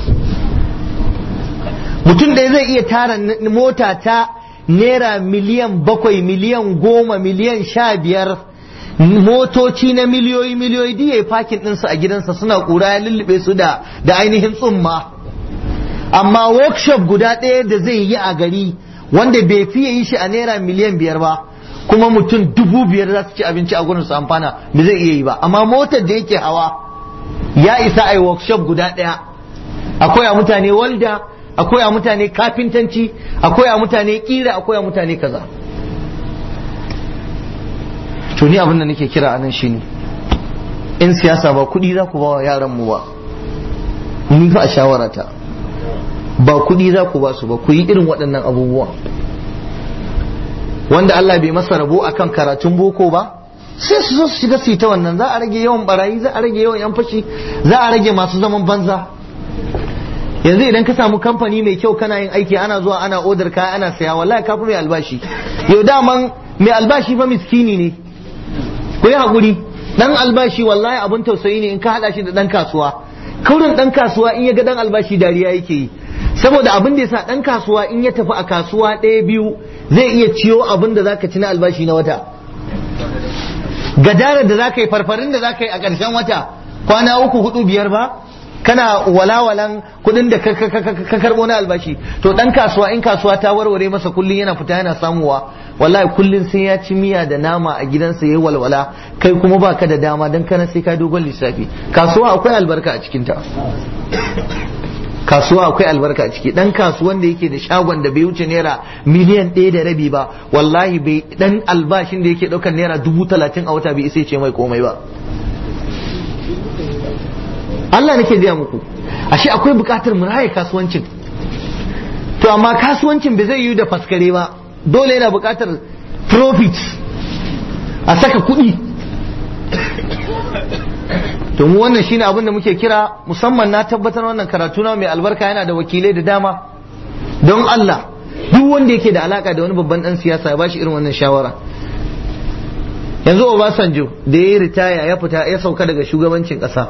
mutum ɗaya zai iya tara mota ta naira miliyan bakwai miliyan goma miliyan sha biyar motoci na miliyoyi miliyoyi da ya fakin ɗinsu a gidansa suna ƙura ya lullube su da da ainihin tsumma amma workshop guda ɗaya da zai yi a gari wanda bai fiye yi shi a naira miliyan biyar ba kuma mutum dubu biyar za su ci abinci a gurin su amfana ba zai iya yi ba amma motar da yake hawa ya isa a yi workshop guda ɗaya akwai a mutane walda akwai a mutane kafintanci akwai a mutane kira akwai a mutane kaza to ni abin da nake kira anan shine in siyasa ba kuɗi za ku ba wa yaran mu ba ni fa a shawarata ba kuɗi za ku ba su ba ku yi irin waɗannan abubuwa wanda Allah bai masa rabo akan karatun boko ba sai su zo su shiga su ta wannan za a rage yawan barayi za a rage yawan yan fashi za a rage masu zaman banza yanzu idan ka samu kamfani mai kyau kana yin aiki ana zuwa ana odar kaya ana saya wallahi kafi mai albashi yau daman mai albashi fa miskini ne ku yi haƙuri dan albashi wallahi abun tausayi ne in ka haɗa shi da dan kasuwa kaurin dan kasuwa in ya ga dan albashi dariya yake yi saboda abin da yasa dan kasuwa in ya tafi a kasuwa ɗaya biyu zai iya ciyo abin da zaka ci na albashi na wata gadarar da zaka yi farfarin da zaka yi a ƙarshen wata kwana uku hudu biyar ba kana walawalan kudin da ka karbo na albashi to dan kasuwa in kasuwa ta warware masa kullun yana fita yana samuwa wallahi kullun sai ya ci miya da nama a gidansa yayi walwala kai kuma baka da dama dan kana sai ka dogon lissafi kasuwa akwai albarka a cikin ta kasuwa akwai albarka a ciki dan kasuwan da yake da shagon da bai wuce naira miliyan ɗaya da rabi ba wallahi bai dan albashin da yake ɗaukar naira dubu talatin a wata bai isa ce mai komai ba Allah nake gaya muku ashe akwai bukatar mu raye kasuwancin to amma kasuwancin bai zai yi da faskare ba dole yana bukatar profit a saka kuɗi to mu wannan shine abin da muke kira musamman na tabbatar wannan karatu na mai albarka yana da wakilai da dama don Allah duk wanda yake da alaka da wani babban dan siyasa ya bashi irin wannan shawara yanzu Obasanjo da ya yi ritaya ya fita ya sauka daga shugabancin ƙasa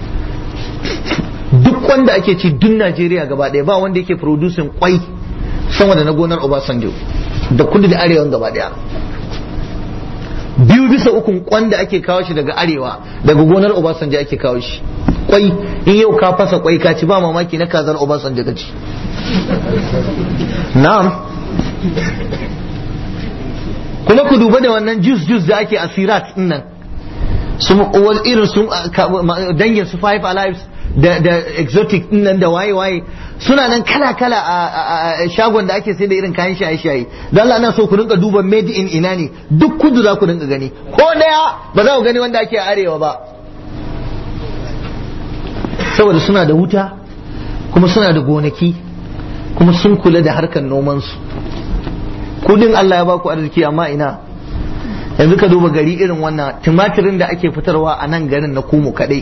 duk wanda ake ci duk Najeriya gaba ɗaya ba wanda yake producing kwai sama da na gonar Obasanjo da kudu da arewa gaba ɗaya biyu bisa ukun kwan da ake kawo shi daga arewa daga gonar Obasanjo ake kawo shi kwai in yau ka fasa kwai ka ci ba mamaki na kazar Obasanjo ka ci na'am kuma ku duba da wannan juice juice da ake asirat din nan su irin su dangin su five alives da da exotic din nan da waye waye suna nan kala kala a shagon da ake sai da irin kayan shaye shaye dan Allah na so ku rinka duba made in ina ne duk kudu za ku rinka gani ko daya ba za ku gani wanda ake arewa ba saboda suna da wuta kuma suna da gonaki kuma sun kula da harkar noman su kudin Allah ya ba ku arziki amma ina yanzu ka duba gari irin wannan tumatirin da ake fitarwa a nan garin na kumu kadai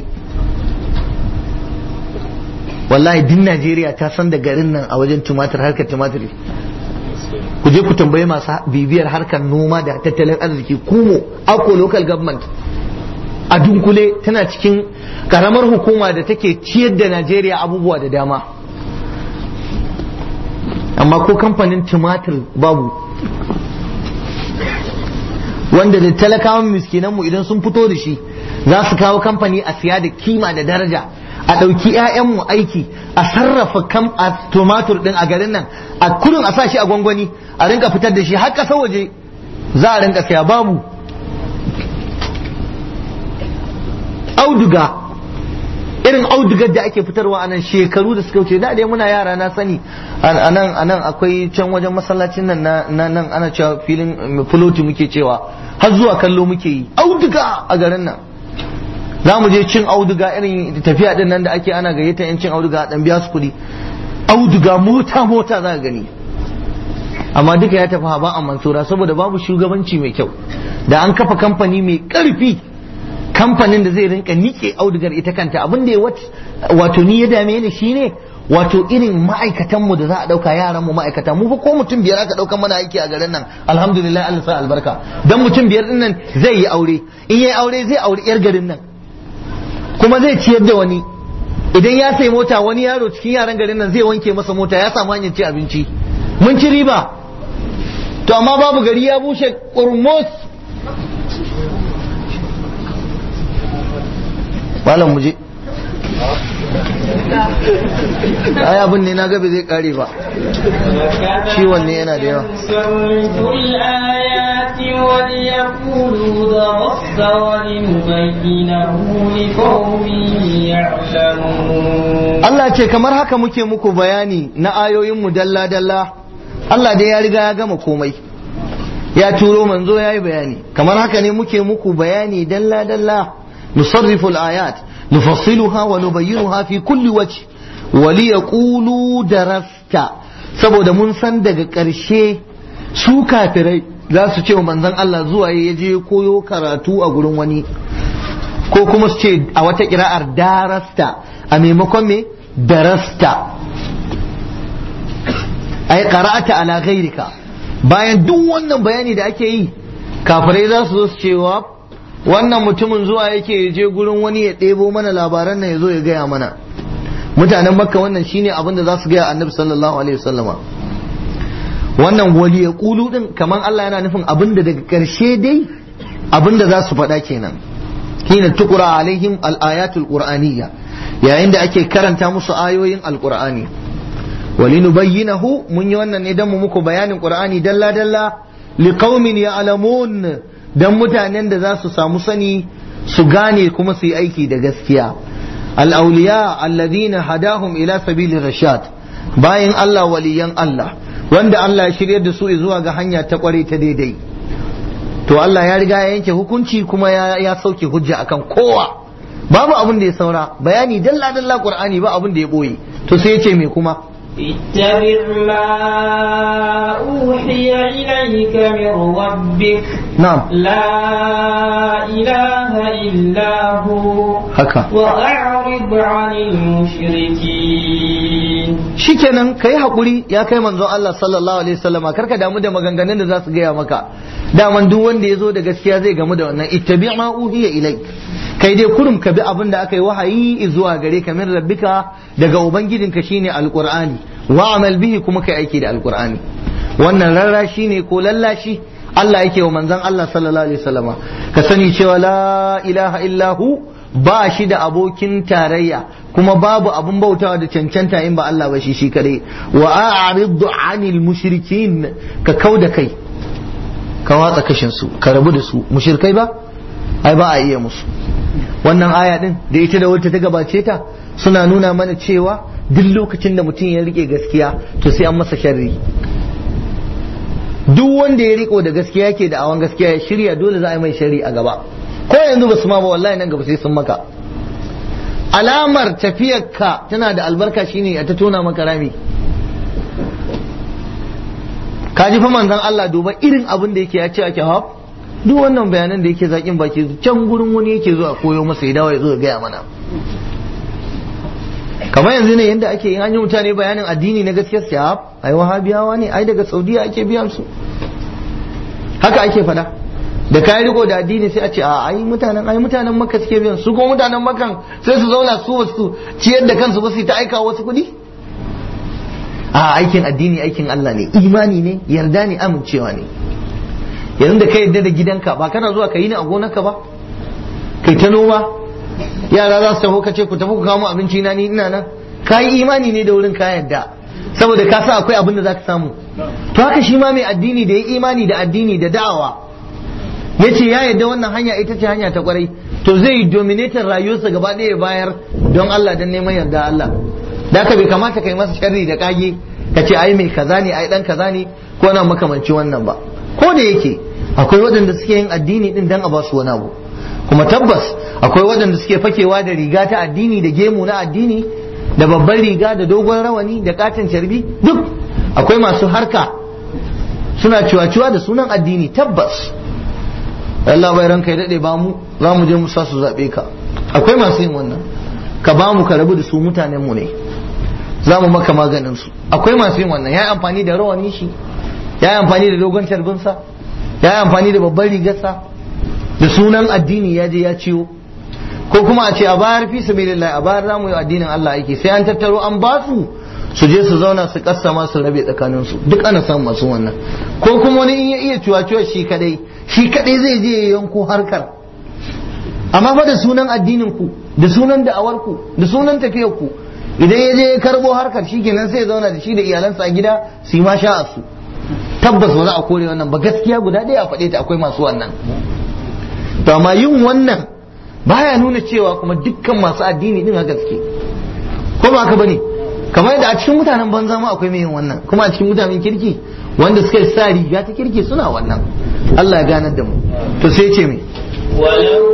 wallahi din Najeriya ta san da garin nan a wajen tumatir harkar tumatiri ku je ku tambayi masu bibiyar harkar noma da tattalin arziki kumo ako local government a dunkule tana cikin karamar hukuma da take ciyar da Najeriya abubuwa da dama amma ko kamfanin tumatir babu wanda da talakawan miskinanmu idan sun fito da shi za su kawo kamfani a siya da kima da daraja a ɗauki 'ya'yanmu aiki a sarrafa kam a tumatur ɗin a garin nan a kurin a sa shi a gwangwani a rinka fitar da shi har ƙasa waje za a rinka siya babu auduga irin audugar da ake fitarwa a nan shekaru da suka wuce da dai muna yara na sani a nan a nan akwai can wajen masallacin nan na nan ana cewa filin fuloti muke cewa har zuwa kallo muke yi auduga a garin nan za mu je cin auduga irin tafiya din nan da ake ana gayyata yan cin auduga dan biya su kuɗi auduga mota mota za ka gani amma duka ya tafi haba a mansura saboda babu shugabanci mai kyau da an kafa kamfani mai karfi kamfanin da zai rinka nike audugar ita kanta abin da ya wato ni ya dame ni shine wato irin ma'aikatanmu da za a ɗauka yaranmu ma'aikata mu fa ko mutum biyar aka ɗaukan mana aiki a garin nan alhamdulillah Allah sa albarka dan mutum biyar din nan zai yi aure in yayi aure zai aure yar garin nan kuma zai ciyar da wani idan ya sai mota wani yaro cikin yaran garin nan zai wanke masa mota ya samu hanyar ci abinci mun ci riba to amma babu gari ya bushe kurmus malam muje ai abin ne na gabe zai kare ba ciwon ne yana da yawa الآيات وليقولوا درست ولنبينه لقوم يعلمون Allah ce kamar haka muke muku bayani na ayoyinmu dalla-dalla Allah dai ya riga ya gama komai ya turo manzo ya yi bayani kamar haka ne muke muku bayani dalla-dalla nusarrifu al-ayat nufassiluha wa nubayyinuha fi kulli wajh wa liyaqulu darasta saboda mun san daga ƙarshe su kafirai za su ce wa manzon Allah zuwa ya je koyo karatu a gurin wani ko kuma su ce a wata kira'ar darasta a maimakon me darasta ai qara'ata ala ghairika bayan duk wannan bayani da ake yi kafirai za su zo su cewa wannan mutumin zuwa yake ya je gurin wani ya ɗebo mana labaran nan ya zo ya gaya mana mutanen makka wannan shine abin da za su gaya annabi sallallahu alaihi wasallama wannan wali ya kulu din kamar Allah yana nufin abin da daga ƙarshe dai abin da za su faɗa kenan hina tukura alaihim al-ayatul qur'aniyya yayin da ake karanta musu ayoyin alqur'ani walinubayyinahu mun yi wannan ne dan mu muku bayanin qur'ani dalla dalla liqaumin ya'lamun dan mutanen da za su samu sani su gane kuma su yi aiki da gaskiya al-awliya alladhina hadahum ila sabili rashad bayan Allah waliyan Allah wanda Allah ya shiryar da su zuwa ga hanya ta kware ta daidai to Allah ya riga ya yanke hukunci kuma ya, ya sauke hujja akan kowa babu abin da ya saura bayani dalla dalla qur'ani ba abin da ya boye to sai ya ce me kuma اتبع ما أوحي إليك من ربك na'am لا إله إلا هو haka وأعرض عن المشركين shikenan kai hakuri ya kai manzon Allah sallallahu alaihi wasallama karka damu da maganganun da za su gaya maka daman duk wanda ya zo da gaskiya zai gamu da wannan ittabi ma uhiya ilai kai dai kurum ka bi abin da aka yi wahayi zuwa gare ka min rabbika daga ubangijinka shine alqur'ani wa amal bihi kuma kai aiki da alqur'ani wannan rarrashi ne ko lallashi Allah yake wa manzon Allah sallallahu alaihi wasallama ka sani cewa la ilaha illahu ba shi da abokin tarayya kuma babu abun bautawa da cancanta in ba Allah ba shi shi kadai wa a'ridu anil mushrikin ka kauda kai ka watsa kashin su ka rabu da su mushrikai ba ai ba a iya musu wannan aya din da ita da wata ta gabace ta suna nuna mana cewa duk lokacin da mutum ya rike gaskiya to sai an masa sharri duk wanda ya riko da gaskiya yake da awan gaskiya ya shirya dole za a yi mai sharri a gaba ko yanzu ba su ma ba wallahi nan gaba sai sun maka alamar tafiyarka tana da albarka shine a ta tona maka rami ka ji fa manzon Allah duba irin abin da yake ya ce ake haf duk wannan bayanan da yake zakin baki can gurin wani yake zuwa koyo masa ya dawo ya zo ya gaya mana kamar yanzu ne yadda ake yin hanyar mutane bayanin addini na gaskiya su haf ai wahabiyawa ne ai daga saudiya ake biyan su haka ake fada da kayan riko da addini sai a ce a ai mutanen ai mutanen makka suke biyan su ko mutanen makkan sai su zauna su wasu ciyar da kansu ba su ta aika wasu kuɗi a aikin addini aikin Allah ne imani ne yarda ne amincewa ne yanzu da ka yarda da gidanka ba kana zuwa ka yi ni a gonarka ba kai ta noma yara za su taho ka ce ku tafi ku kamo abinci na ni ina nan ka yi imani ne da wurin ka yarda saboda ka sa akwai abin da za ka samu to haka shi ma mai addini da ya imani da addini da da'awa ya ce ya yarda wannan hanya ita ce hanya ta kwarai to zai yi dominator rayuwarsa gaba ɗaya ya bayar don Allah don neman yarda Allah da haka bai kamata ka yi masa sharri da kage ka ce ai mai kaza ne ai dan kaza ne ko na makamanci wannan ba ko da yake akwai waɗanda suke yin addini din dan a ba su wani abu kuma tabbas akwai waɗanda suke fakewa da riga ta addini da gemu na addini da babban riga da dogon rawani da katin carbi duk akwai masu harka suna ciwa-ciwa da sunan addini tabbas Allah bai ranka ya daɗe ba mu za mu je mu sa su zaɓe ka akwai masu yin wannan ka ba mu ka rabu da su mutanen mu ne za mu maka maganin su akwai masu yin wannan ya yi amfani da rawani shi ya yi amfani da dogon carbinsa ya yi amfani da babban rigarsa da sunan addini ya je ya ciwo ko kuma a ce a bayar fi sabilillah a bayar za mu yi addinin Allah aiki sai an tattaro an ba su su je su zauna su kassama su rabe tsakanin su duk ana samun masu wannan ko kuma wani in ya iya ciwa shi kadai shi kadai zai je ya yanko harkar amma fa da sunan addinin ku da sunan da'awar ku da sunan tafiyar ku idan ya je ya karbo harkar shi kenan sai ya zauna da shi da iyalansa a gida su yi ma sha'a su tabbas ba za a kore wannan ba gaskiya guda ɗaya a faɗe ta akwai masu wannan to amma yin wannan baya nuna cewa kuma dukkan masu addini din haka suke ko ba haka bane kamar yadda a cikin mutanen banza ma akwai mai yin wannan kuma a cikin mutanen kirki wanda suka sa riga ta kirki suna wannan Allah ya ganar da mu to sai ce me ولو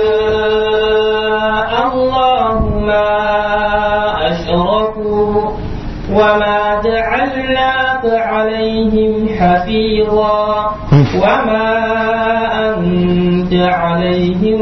شاء الله ما أشركوا وما جعلناك عليهم حفيظا وما أنت عليهم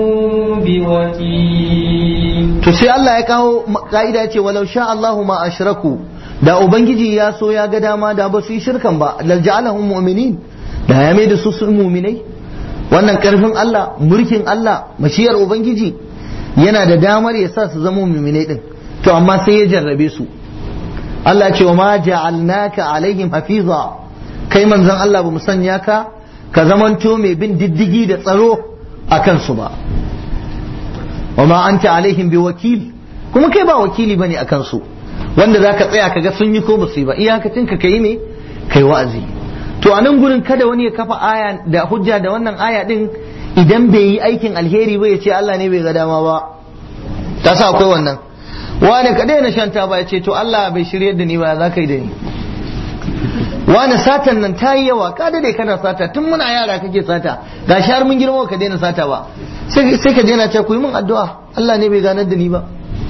بوكيل to sai Allah ya kawo ka'ida ya ce walau sha Allahu ma ashraku da ubangiji ya so ya ga dama da ba su yi shirkan ba lal ja'alahum mu'minin da ya mai da su sun mu'minai wannan karfin Allah mulkin Allah mashiyar ubangiji yana da damar ya sa su zama mu'minai din to amma sai ya jarrabe su Allah ce wa ma ja'alnaka alaihim hafiza kai manzon Allah ba mu sanya ka ka zamanto mai bin diddigi da tsaro a kansu ba wa ma anta alaihim bi wakil kuma kai ba wakili bane akan su wanda zaka tsaya kaga sun yi ko ba su yi ba iyakacin ka kai ne kai wa'azi to a nan gurin kada wani ya kafa aya da hujja da wannan aya din idan bai yi aikin alheri ba ya ce Allah ne bai ga dama ba ta sa akwai wannan wani ka daina shan taba ya ce to Allah bai shiryar da ni ba za ka yi da ni wani satan nan ta yi yawa ka dade kana sata tun muna yara kake sata ga har mun girma ka daina sata ba sai ka daina ce ku yi min addu'a Allah ne bai ganar da ni ba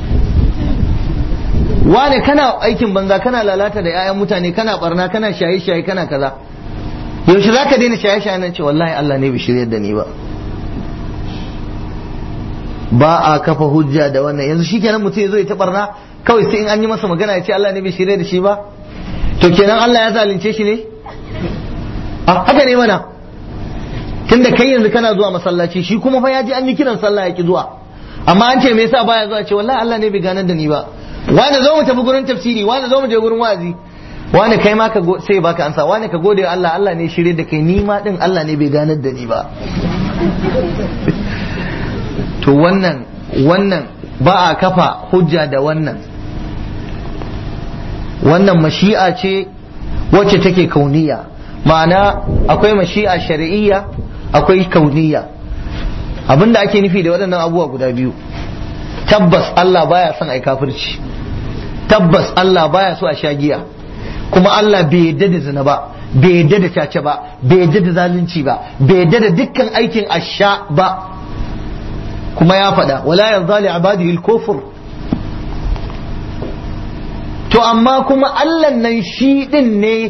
wane kana aikin banza kana lalata da 'ya'yan mutane kana barna kana shaye-shaye kana kaza yaushe za ka daina shaye-shaye nan ce wallahi Allah ne bai shiryar da ni ba ba a kafa hujja da wannan yanzu shikenan mutum ya zo ya ta barna kawai sai in an yi masa magana ya ce Allah ne bai shirya da shi ba to kenan Allah ya zalunce shi ne a haka ne mana tunda kai yanzu kana zuwa masallaci shi kuma fa ya ji an yi kiran sallah ya ki zuwa amma an ce me yasa baya zuwa ce wallahi Allah ne bai ganar da ni ba wani zo mu tafi gurin tafsiri wani zo mu je gurin wa'azi wani kai ma ka sai baka ansa wani ka gode Allah Allah ne shirye da kai ni ma din Allah ne bai ganar da ni ba to wannan wannan ba a kafa hujja da wannan wannan mashi'a ce wacce take kauniya ma'ana akwai mashi'a shari'iyya akwai kauniya abinda ake nufi da waɗannan abubuwa guda biyu tabbas Allah baya son ai kafirci tabbas Allah baya so a sha giya kuma Allah bai yadda da zina ba bai yadda da caca ba bai yadda da zalunci ba bai yadda da dukkan aikin asha ba kuma ya faɗa wala yarda li ibadihi al-kufr to amma kuma Allah nan shi din ne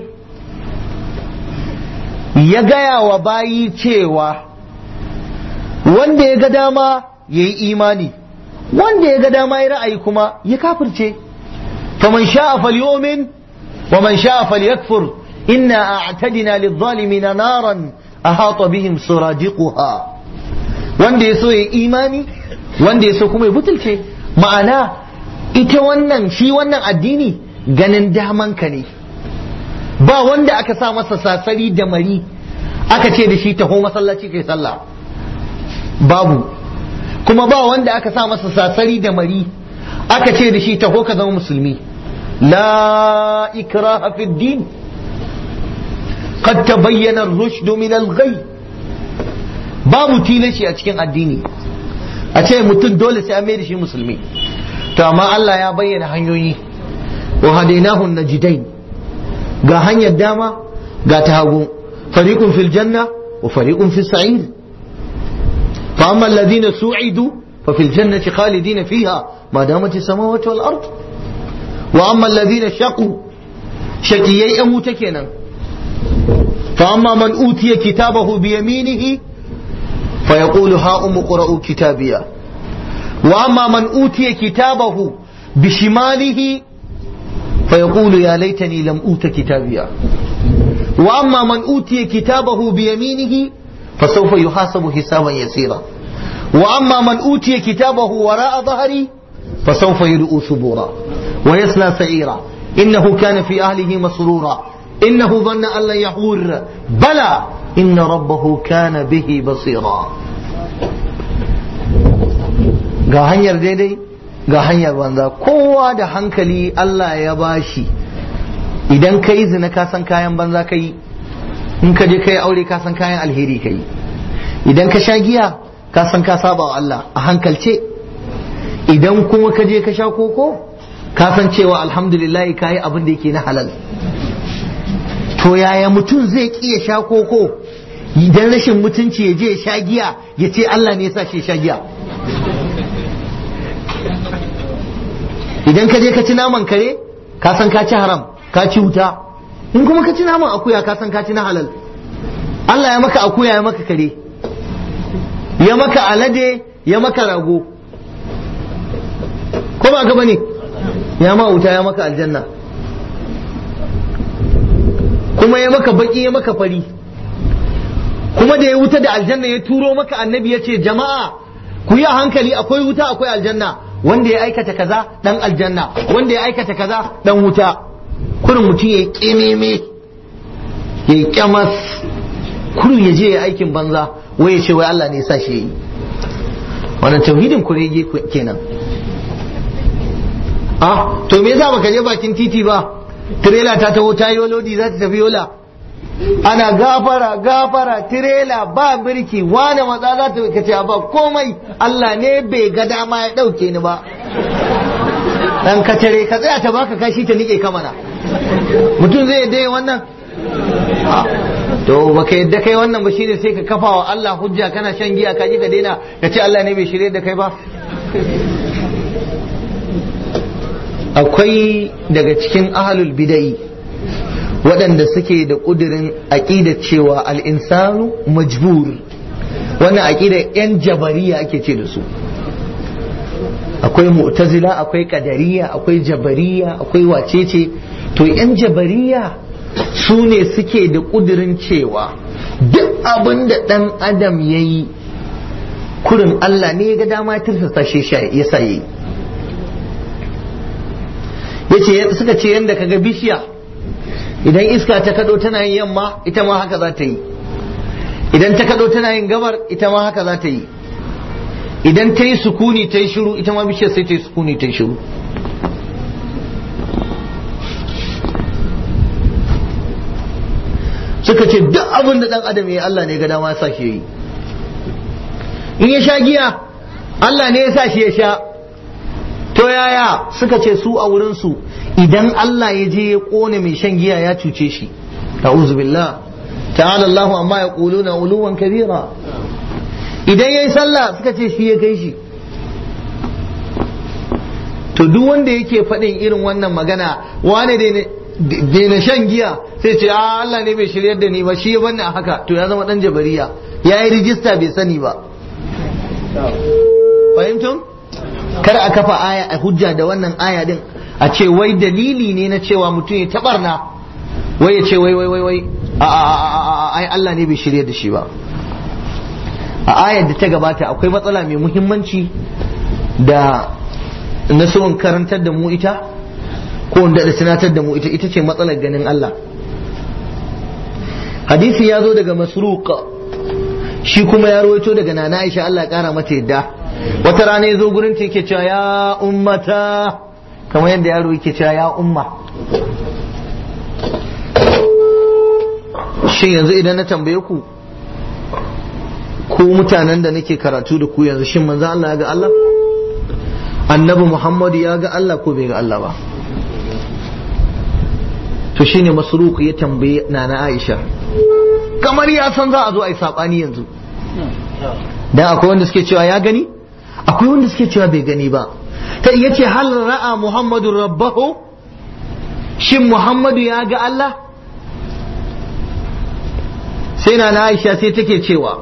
ya gaya wa bayi cewa wanda ya ga dama ya yi imani wanda ya ga dama ya ra'ayi kuma ya kafirce faman sha'a falyomin wa man sha'a falyakfur inna a'tadina lidh-dhalimina naran ahata bihim suradiquha wanda ya so ya imani wanda ya so kuma ya butulce ma'ana ita wannan shi wannan addini ganin damanka ne ba wanda aka sa masa sasari da mari aka ce da shi taho masallaci kai sallah babu kuma ba wanda aka sa masa sasari da mari aka ce da shi taho ka zama musulmi la ikraha fi din qad tabayyana ar-rushd min al-ghay babu tilashi a cikin addini a ce mutum dole sai an mai da shi musulmi to amma Allah ya bayyana hanyoyi wa hadainahu najidain ga hanyar dama ga ta hagu fariqun fil janna wa fariqun fis sa'ir fa amma alladhina su'idu fa fil jannati khalidina fiha ma damat as-samawati wal ard wa amma alladhina shaqu shaqiyai yan wuta kenan fa amma man utiya kitabahu bi yaminihi fa yaqulu ha umu qra'u kitabiya wa amma man utiya kitabahu bi shimalihi fa yaqulu ya laitani lam uta kitabiya wa amma man utiya kitabahu bi yaminihi fa sawfa yuhasabu hisaban yasira wa amma man utiya kitabahu wara'a dhahri fa sawfa yud'u subura wa yasla sa'ira innahu kana fi ahlihi masrura innahu dhanna an lan yahur bala inna rabbahu kana bihi basira ga hanyar daidai ga hanyar banza kowa da hankali Allah ya bashi idan ka yi zina ka san kayan banza ka yi in ka je ka yi aure ka san kayan alheri ka yi idan ka sha giya ka san ka saba wa Allah a hankalce idan kuma ka je ka sha koko ka san cewa alhamdulillah ka yi abin da yake na halal to yaya mutum zai ya sha koko idan rashin mutunci ya je ya sha giya ya ce Allah ne ya sa shi sha giya idan ka je ka ci naman kare ka san ka ci haram ka ci wuta in kuma ka ci naman akuya ka san ka ci na halal Allah ya maka akuya ya maka kare ya maka alade ya maka rago ko ba gaba ne ya ma wuta ya maka aljanna kuma ya maka baki ya maka fari kuma da ya wuta da aljanna ya turo maka annabi ya ce jama'a ku yi a hankali akwai wuta akwai aljanna wanda ya aikata kaza dan aljanna wanda ya aikata kaza dan wuta kurin mutum ya kememe ya kyamas kurin ya je ya aikin banza wai ya ce wai Allah ne ya sa shi yi wannan tauhidin kurege kenan ah to me yasa baka je bakin titi ba tirela ta taho ta yi lodi za ta tafi yola ana gafara gafara tirela ba birki wane matsa za ta kace ba komai Allah ne bai ga dama ya dauke ni ba dan ka tare ka tsaya ta baka kashi ta nike ka mana mutum zai yadda wannan to baka yadda kai wannan ba shine sai ka kafa wa Allah hujja kana shan giya ka ji ka daina ka ce Allah ne bai shirye da kai ba akwai daga cikin ahlul bidai waɗanda suke da ƙudurin aƙida cewa al'insanu majbur wannan aƙida 'yan jabariya ake ce da su akwai mu'tazila akwai ƙadariya akwai jabariya akwai wacece to 'yan jabariya su ne suke da ƙudurin cewa duk abin da ɗan adam ya yi kurin Allah ne ya ga dama ya tirsasa shi ya sa yi yace suka ce yadda kaga bishiya idan iska ta kado tana yin yamma ita ma haka za ta yi idan ta kado tana yin gabar ita ma haka za ta yi idan ta yi sukuni ta yi shiru ita ma bishiyar sai ta yi sukuni ta yi shiru suka ce duk abin da dan adam ya Allah ne ga dama ya sa shi yi in ya sha giya Allah ne ya sa shi ya sha to yaya suka ce su a wurinsu idan Allah ya je ya kone mai shan giya ya cuce shi ta'udhu billah ta'ala Allahu amma ya quluna uluwan kabira idan yayi sallah suka ce shi ya kai shi to duk wanda yake faɗin irin wannan magana wane da na shan giya sai ce a Allah ne bai shiryar da ni ba shi ya banni a haka to ya zama dan jabariya ya yi rijista bai sani ba fahimtum kar a kafa aya a hujja da wannan aya din a ce wai dalili ne na cewa mutum ya tabarna wai ya ce wai wai wai wai a ai Allah ne bai shirye da shi ba a ayar da ta gabata akwai matsala mai muhimmanci da na so in karantar da mu ita ko wanda da tunatar da mu ita ita ce matsalar ganin Allah hadisi ya zo daga masruq shi kuma ya rawaito daga nana Aisha Allah ya kara mata yadda wata rana ya zo gurin ta yake cewa ya ummata kamar yadda yaro yake cewa ya umma shin yanzu idan na tambaye ku ku mutanen da nake karatu da ku yanzu shin manzo Allah ya ga Allah annabi Muhammadu ya ga Allah ko bai ga Allah ba to shine masruku ya tambaye nana Aisha kamar ya san za a zo a yi sabani yanzu dan akwai wanda suke cewa ya gani akwai wanda suke cewa bai gani ba ta iya ce hal ra'a muhammadu rabbahu shin muhammadu ya ga Allah sai na Aisha sai take cewa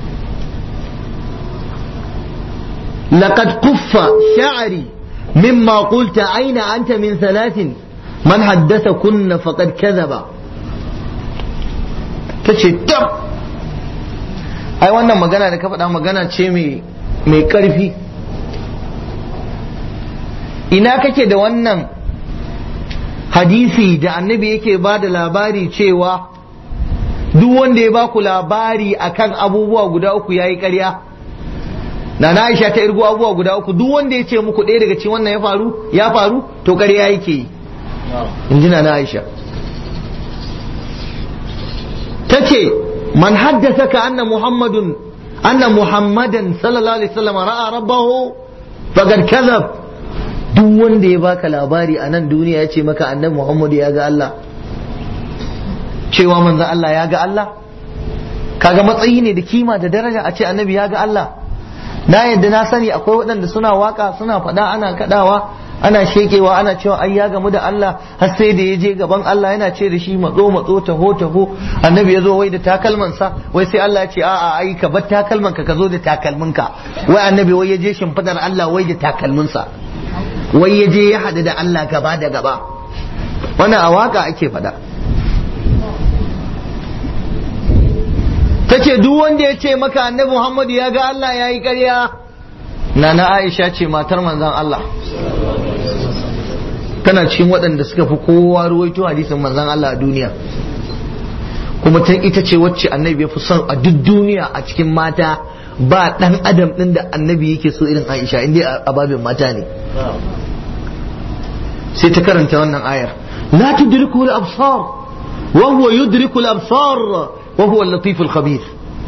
لقد قف شعري مما قلت أين أنت من ثلاث من حدثكن فقد كذب tace tab ai wannan magana da ka faɗa magana ce mai ƙarfi ina kake da wannan hadisi da annabi yake ba da labari cewa duk wanda ya baku labari akan abubuwa guda uku yayi ƙarya na na Aisha ta irgo abubuwa guda uku duk wanda ya ce muku ɗaya daga cikin wannan ya faru ya faru to ƙarya yake yi in ji na Aisha ta ce man haddasa ka anna muhammadun anna muhammadan sallallahu alaihi wasallam ra'a rabbahu faqad kadhab duk wanda ya baka labari a nan duniya ya ce maka annabi muhammadu ya ga Allah cewa manzon Allah ya ga Allah kaga matsayi ne da kima da daraja a ce annabi ya ga Allah na yadda na sani akwai waɗanda suna waka suna faɗa ana kaɗawa ana shekewa ana cewa ai ya gamu da Allah har sai da ya je gaban Allah yana ce da shi matso matso taho taho annabi ya zo wai da takalmansa wai sai Allah ya ce a'a ai ka bar takalman ka ka zo da takalminka wai annabi wai ya je shimfidar Allah wai da takalminsa wai ya je ya haɗu da Allah gaba da gaba wannan a waka ake faɗa ta ce duk wanda ya ce maka annabi Muhammadu ya ga Allah ya yi ƙarya na na Aisha ce matar manzan Allah tana cikin waɗanda suka fi kowa ruwaito hadisin manzan Allah a duniya kuma ta ita ce wacce annabi ya fi son a duk duniya a cikin mata ba ɗan adam ɗin da annabi yake so irin Aisha inda a babin mata ne sai ta karanta wannan ayar la tudriku al-absar wa huwa yudriku al-absar وهو اللطيف الخبير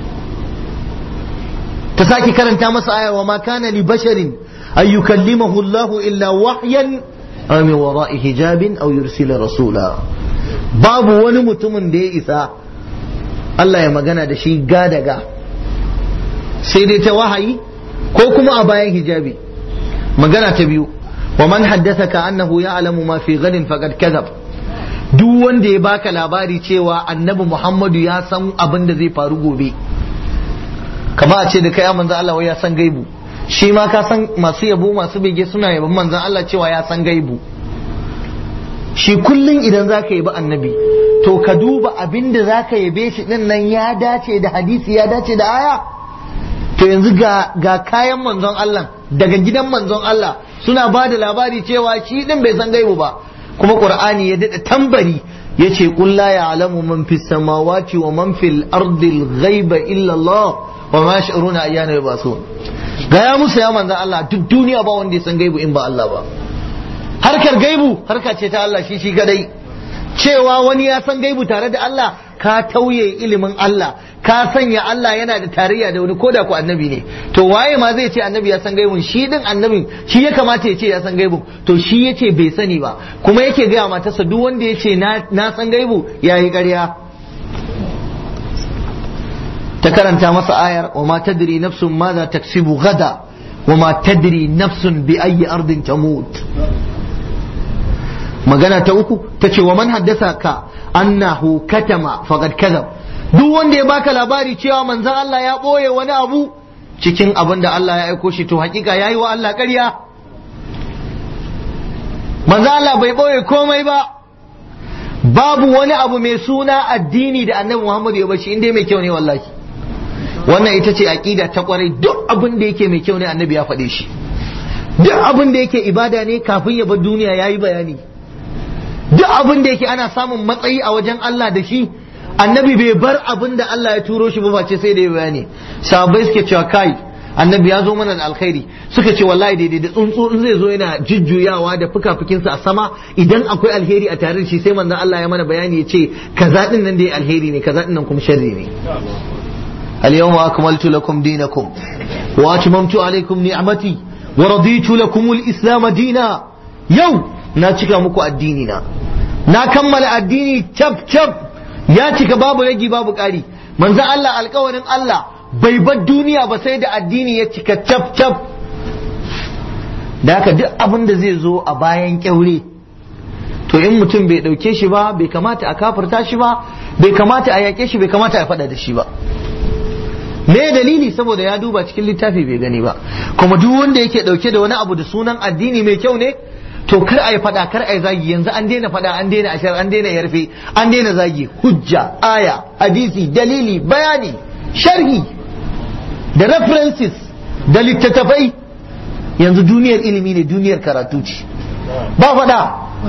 تساكي كرنت مس آية وما كان لبشر أن يكلمه الله إلا وحيا أو من وراء حجاب أو يرسل رسولا باب wani mutumin da ya isa Allah ya magana da shi gadaga sai dai ta wahayi ko kuma a bayan hijabi magana ta biyu wa man haddathaka annahu ya'lamu ma fi ghadin faqad kadhab duk wanda ya baka labari cewa annabi Muhammadu ya san abin da zai faru gobe kama a ce da kai manzan Allah wai ya san gaibu shi ma ka san masu yabo masu bege suna yabon manzan Allah cewa ya san gaibu shi kullum idan za ka yabi annabi to ka duba abin da za ka yabe shi din nan ya dace da hadisi ya dace da aya to yanzu ga, ga kayan manzon Allah daga gidan manzon Allah suna ba da labari cewa shi din bai san gaibu ba kuma qur'ani ya dada tambari yace qul la ya'lamu man fis samawati wa man fil ardi al ghaiba illa Allah wa ma yash'uruna ayyana yub'asun ga ya musu ya manzo Allah duk duniya ba wanda ya san gaibu in ba Allah ba harkar gaibu harka ce ta Allah shi shi gadai cewa wani ya san gaibu tare da Allah ka tauye ilimin Allah ka sanya Allah yana da tarayya da wani koda ku annabi ne to waye ma zai ce annabi ya san gaibun shi din annabin shi ya kamata ya ce ya san gaibun to shi ya ce bai sani ba kuma yake gaya matarsa duk wanda ya ce na san gaibu ya yi ƙarya ta karanta masa ayar wa ma tadri nafsun ma za taksibu gada wa ma tadri nafsun bi ayyi ardin tamut magana ta uku ta ce wa man haddasa ka annahu katama faqad kadhab duk wanda ya baka labari cewa manzon Allah ya boye wani abu cikin abin da Allah ya aiko shi to hakika yayi wa Allah ƙarya manzon Allah bai boye komai ba babu wani abu mai suna addini da annabi Muhammad ya bashi inda mai kyau ne wallahi wannan ita ce aqida ta kwarai duk abin da yake mai kyau ne annabi ya faɗe shi duk abin da yake ibada ne kafin ya bar duniya yayi bayani duk abin da yake ana samun matsayi a wajen Allah da shi annabi bai bar abin da Allah ya turo shi ba face sai da ya bayani sahabbai suke cewa kai annabi ya zo mana da alkhairi suka ce wallahi daidai da tsuntsu in zai zo yana jujjuyawa da fukafukinsa a sama idan akwai alheri a tare da shi sai manzon Allah ya mana bayani ya ce kaza din nan dai alheri ne kaza din nan kuma sharri ne اليوم أكملت لكم دينكم وأتممت عليكم نعمتي ورضيت لكم الإسلام دينا يوم na cika muku addini na na kammala addini cap cap ya cika babu ragi babu ƙari manzo Allah alkawarin Allah bai bar duniya ba sai da addini ya cika cap cap da haka duk abin da zai zo a bayan kyaure to in mutum bai dauke shi ba bai kamata a kafirta shi ba bai kamata a yake shi bai kamata a faɗa da shi ba me dalili saboda ya duba cikin littafi bai gani ba kuma duk wanda yake dauke da wani abu da sunan addini mai kyau ne to kar a yi fada kar a yi zagi yanzu an daina fada an daina ashar an daina yarfe an daina zagi hujja aya hadisi dalili bayani sharhi da references da littattafai yanzu duniyar ilimi ne duniyar karatu ce ba fada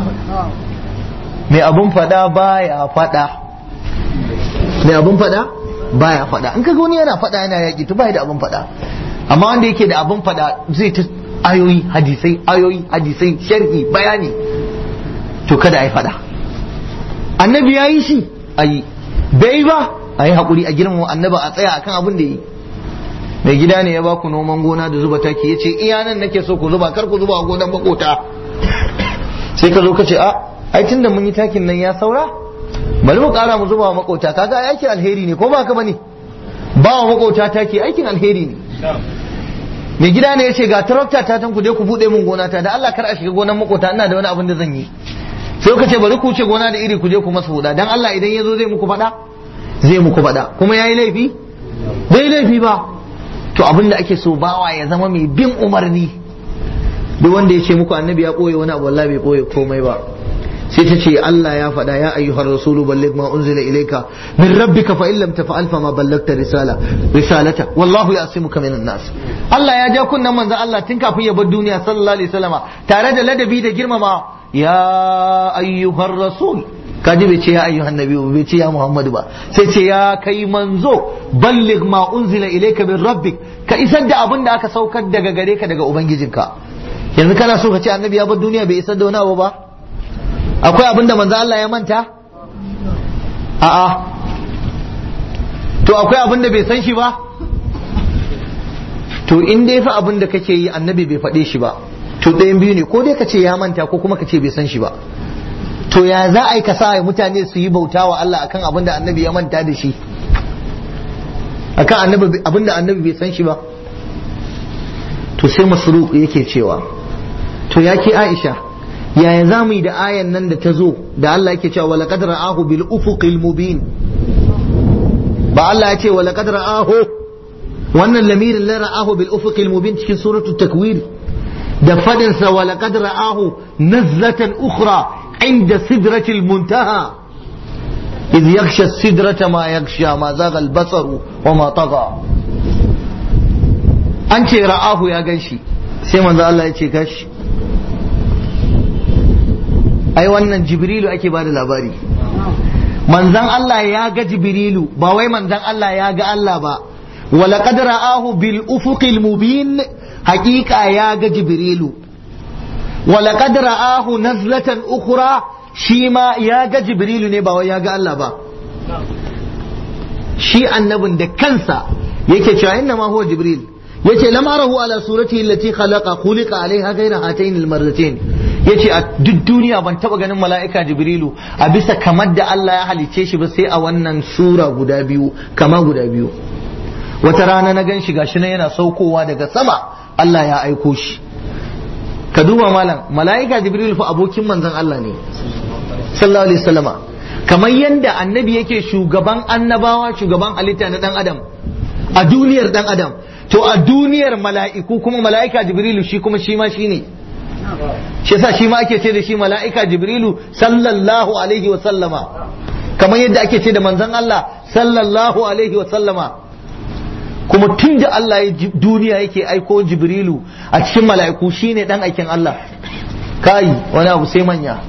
mai abun fada baya fada mai abun fada baya fada in kaga wani yana fada yana yaki to bai da abun fada amma wanda yake da abun fada zai ta ayoyi hadisai ayoyi hadisai sharhi bayani to kada ai fada annabi ya yi shi ayi bai ba a yi haƙuri a girmama annaba a tsaya akan abin da yi mai gida ne ya baku noman gona da zuba taki ya ce iya nan nake so ku zuba kar ku zuba a gonan makota sai ka zo ka ce a ai tun da mun yi takin nan ya saura bari mu kara mu zuba wa makota kaga aikin alheri ne ko ba ka bane ba wa makota taki aikin alheri ne mai gida ne ya ce ga tarakta ta tan ku je ku bude min gona ta da Allah kar a shiga gonan makota ina da wani abin da zan yi sai ka ce bari ku ce gona da iri ku je ku masa huda dan Allah idan ya zo zai muku faɗa zai muku faɗa kuma yayi laifi bai laifi ba to abin da ake so bawa ya zama mai bin umarni duk wanda ya ce muku annabi ya koye wani abu wallahi bai koye komai ba sai ta ce Allah ya faɗa ya ayyuhar rasulu balligh ma unzila ilayka min rabbika fa illam tafa'al fa ma ballagta risala risalata wallahu ya'simuka minan nas Allah ya ja kunnan manzo Allah tun kafin ya bar duniya sallallahu alaihi wasallama tare da ladabi da girmama ya ayyuhar rasul kaji bai ce ya ayyuhan nabi bai ce ya muhammadu ba sai ce ya kai manzo balligh ma unzila ilayka min rabbik ka isar da abin da aka saukar daga gare ka daga ubangijinka yanzu kana so ka ce annabi ya bar duniya bai isar da wani abu ba akwai abin da manzo Allah ya manta a'a to akwai abin da bai san shi ba to in dai fa abin da kake yi annabi bai faɗe shi ba to ɗayan biyu ne ko dai ka ce ya manta ko kuma ka ce bai san shi ba to ya za a yi ka sa mutane su yi bauta wa Allah akan abin da annabi ya manta da shi akan annabi abin da annabi bai san shi ba to sai masruq yake cewa to ya ke Aisha yaya za mu yi da ayan nan da ta zo da Allah yake cewa wala qad ra'ahu bil ufuqil mubin ba Allah ya ce wala qad ra'ahu wannan lamirin la ra'ahu bil ufuqil mubin cikin suratul takwir da fadin sa wala qad ra'ahu nazlatan ukhra inda sidratil muntaha إذ يغشى السدرة ما يغشى ما زاغ البصر وما طغى أنت رآه يا ganshi sai manzo Allah ya ce gashi ai wannan jibrilu ake bada labari manzan Allah ya ga jibrilu ba wai manzan Allah ya ga Allah ba ولقد رآه بالأفق المبين حقيقة يا جبريل ولقد رآه نزلة أخرى شيما يا جبريل نبا ويا الله با شي النبن ده كنسا yake cewa inna ma huwa jibril yace lam arahu ala suratihi allati khalaqa khuliqa alaiha ghayra hatayn almarratayn yace a duk duniya ban taba ganin mala'ika jibrilu a bisa kamar da Allah ya halicce shi ba sai a wannan sura guda biyu kama guda biyu wata rana na gan shi gashi nan yana saukowa daga sama Allah ya aiko shi ka duba malam mala'ika jibril fa abokin manzon Allah ne sallallahu alaihi wasallama kamar yadda annabi yake shugaban annabawa shugaban halitta na dan adam a duniyar dan adam to a duniyar mala'iku kuma mala'ika jibrilu shi kuma shi ma shi ne shi yasa shi ma ake ce da shi mala'ika jibrilu sallallahu alaihi wa sallama kamar yadda ake ce da manzon Allah sallallahu alaihi wa sallama kuma tun da Allah ya duniya yake aiko jibrilu a cikin mala'iku shine dan aikin Allah kai wani abu sai manya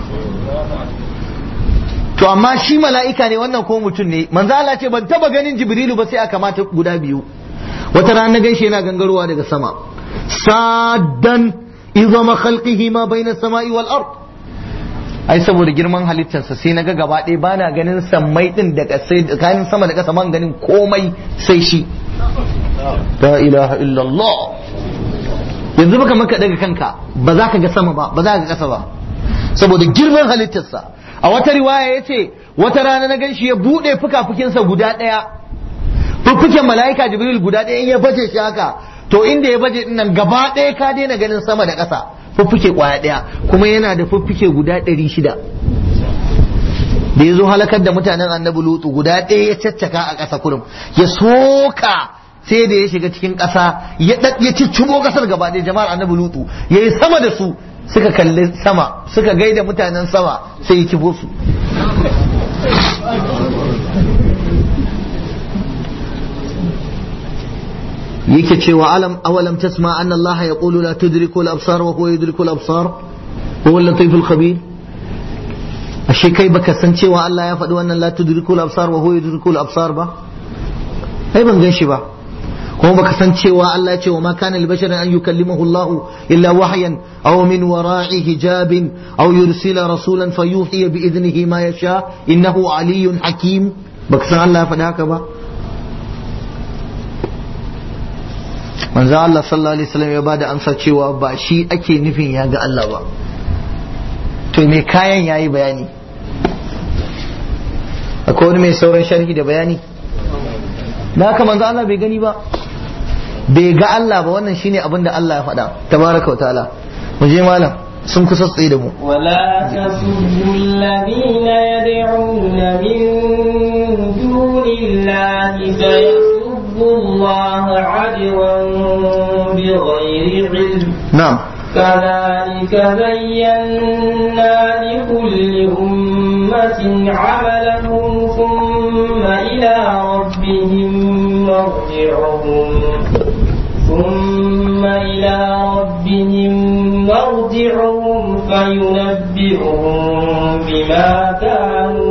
to amma shi mala'ika ne wannan ko mutum ne manzo Allah ce ban taba ganin jibrilu ba sai aka mata guda biyu wata rana gaishe yana gangarowa daga sama sadan izama khalqihi ma baina samai wal ard ai saboda girman halittarsa sai naga gaba ɗaya bana ganin sammai din da kasai tsakanin sama da kasa man ganin komai sai shi la ilaha illallah yanzu baka maka daga kanka ba za ka ga sama ba ba za ka ga kasa ba saboda girman halittarsa a wata riwaya ya ce wata rana na gan shi ya buɗe fuka-fukinsa guda ɗaya fuffuken mala'ika jibril guda ɗaya in ya baje shi haka to inda ya baje nan gaba ɗaya ka daina ganin sama da ƙasa fuffuke kwaya ɗaya kuma yana da fuffuke guda ɗari shida da ya zo halakar da mutanen annabi lutu guda ɗaya ya caccaka a ƙasa kurum ya soka sai da ya shiga cikin ƙasa ya ya ciccibo ƙasar gaba ɗaya jama'ar annabi lutu ya yi sama da su suka kalli sama suka gaida mutanen sama sai ya kifo su yake cewa alam awalam tasma anna allaha yaqulu la tudriku al-absar wa huwa yudriku al-absar wa huwa al-latif al-khabir ashe kai baka san cewa Allah ya faɗi wannan la tudriku al-absar wa huwa yudriku al-absar ba ai ban gan shi ba kuma baka san cewa Allah ya ce wa ma kana libasharin an yukallimahu Allah illa wahyan aw min wara'i hijabin aw yursila rasulan fayuhiya bi idnihi ma yasha innahu aliyyun hakim baka san Allah ya faɗi haka ba manzo Allah sallallahu alaihi wasallam ya bada amsa cewa ba shi ake nufin ya ga Allah ba to me kayan yayi bayani akwai wani mai sauran sharhi da bayani da haka manzo Allah bai gani ba bai ga Allah ba wannan shine abin da Allah ya faɗa tabaraka wa ta'ala mu je malam sun kusa tsaye da mu ولا تسبوا الذين يدعون من دون الله فيسبوا الله عدوا بغير علم na'am كذلك زينا لكل أمة عملهم ثم إلى ربهم مرجعهم ثم إلى ربهم مرجعهم فينبئهم بما كانوا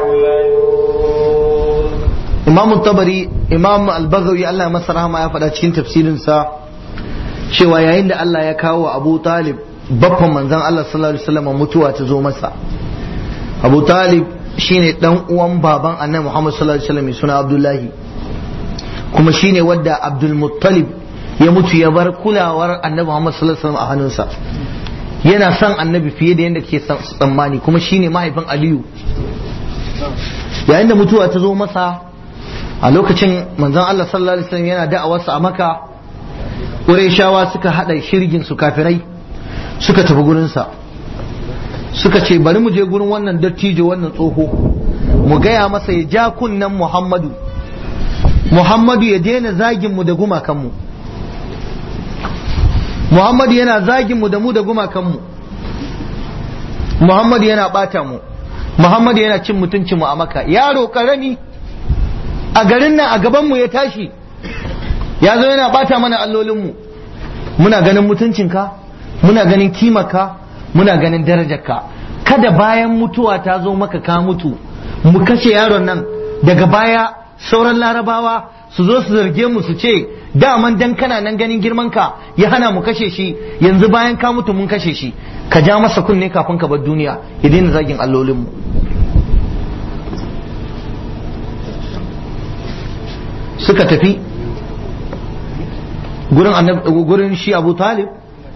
يعملون imam tabari imam al-baghawi Allah ya masa rahama ya faɗa cikin tafsirinsa cewa yayin da Allah ya kawo wa Abu Talib baffan manzon Allah sallallahu alaihi wasallam mutuwa ta zo masa Abu Talib shine dan uwan baban Annabi Muhammad sallallahu alaihi wasallam mai suna Abdullahi kuma shine wadda Abdul Muttalib ya mutu ya bar kulawar Annabi Muhammad sallallahu alaihi wasallam a hannunsa yana son Annabi fiye da yadda ke tsammani kuma shine mahaifin Aliyu yayin da mutuwa ta zo masa a lokacin manzon Allah sallallahu alaihi wasallam yana da'awarsa a Makka Qurayshawa suka hada shirgin su kafirai suka tafi gurin sa suka ce bari mu je gurin wannan dattijo wannan tsoho mu gaya masa ya ja kunnen Muhammadu Muhammadu ya daina zagin mu da gumakan mu Muhammadu yana zagin mu da mu da gumakan mu Muhammadu yana bata mu Muhammadu yana cin mutuncin mu a Makka yaro karami a garin nan a gabanmu ya tashi ya zo yana bata mana allolinmu muna ganin mutuncinka muna ganin kimaka muna ganin darajarka kada bayan mutuwa ta zo maka ka mutu mu kashe yaron nan daga baya sauran larabawa su zo su zarge mu su ce daman dan kana nan ganin girmanka ya hana mu kashe shi yanzu bayan ka mutu mun kashe shi ka ja masa kunne kafin ka bar duniya ya daina zagin allolinmu suka tafi gurin gurin shi Abu Talib